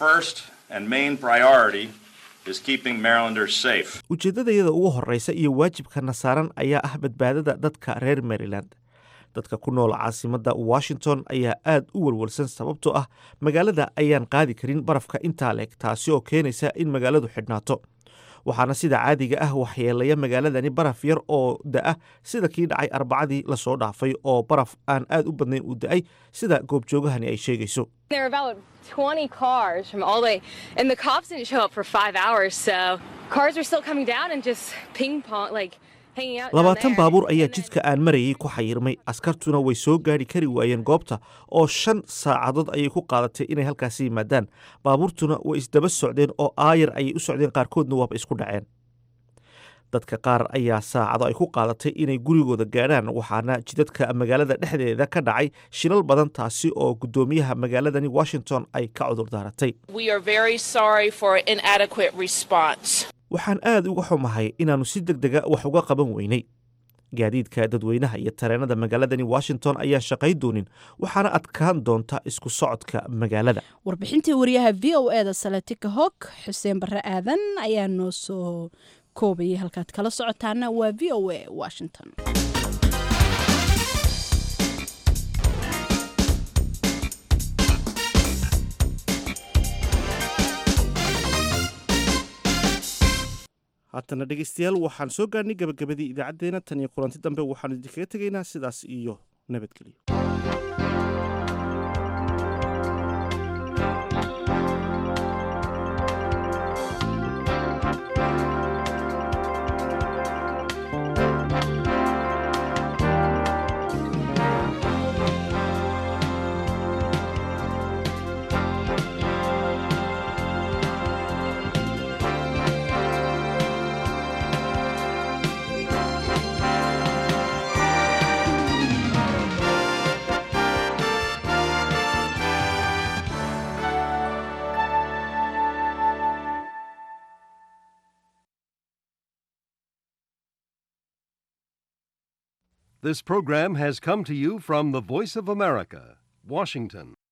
ujeeddadayada ugu horreysa iyo waajibkana saaran ayaa ah badbaadada dadka reer maryland dadka ku nool caasimadda washington ayaa aad u welwelsan sababtoo ah magaalada ayaan qaadi karin barafka intaa leeg taasi oo keenaysa in magaaladu xidhnaato waxaana sida caadiga ah waxyeelaya magaaladani baraf yar oo da-a sida kii dhacay arbacadii lasoo dhaafay oo baraf aan aad u badnayn uu da-ay sida goobjoogahani ay sheegayso labaatan baabuur ayaa jidka aan marayay ku xayirmay askartuna way soo gaari kari waayeen goobta oo shan saacadood ayay ku qaadatay inay halkaasi yimaadaan baabuurtuna way isdaba socdeen oo aayar ayay u socdeen qaarkoodna waaba isku dhaceen dadka qaar ayaa saacado ay ku qaadatay inay gurigooda gaadhaan waxaana jidadka magaalada dhexdeeda ka dhacay shilal badan taasi oo guddoomiyaha magaaladani washington ay ka cudur daaratay waxaan aad uga xumahay inaannu si deg dega wax uga qaban weynay gaadiidka dadweynaha iyo tareenada magaaladani washington ayaan shaqay doonin waxaana adkaan doonta isku socodka magaalada warbixintii wariyaha v o eda saletika hog xuseen barre aadan ayaa noo soo koobayay halkaad kala socotaana waa v o a washington haatana dhegeystayaal waxaan soo gaarnay gabagabadii idaacaddeenna tan iyo kulanti dambe waxaan idinkaga tegaynaa sidaas iyo nabadgelyo This program has come to you from the Voice of America, Washington.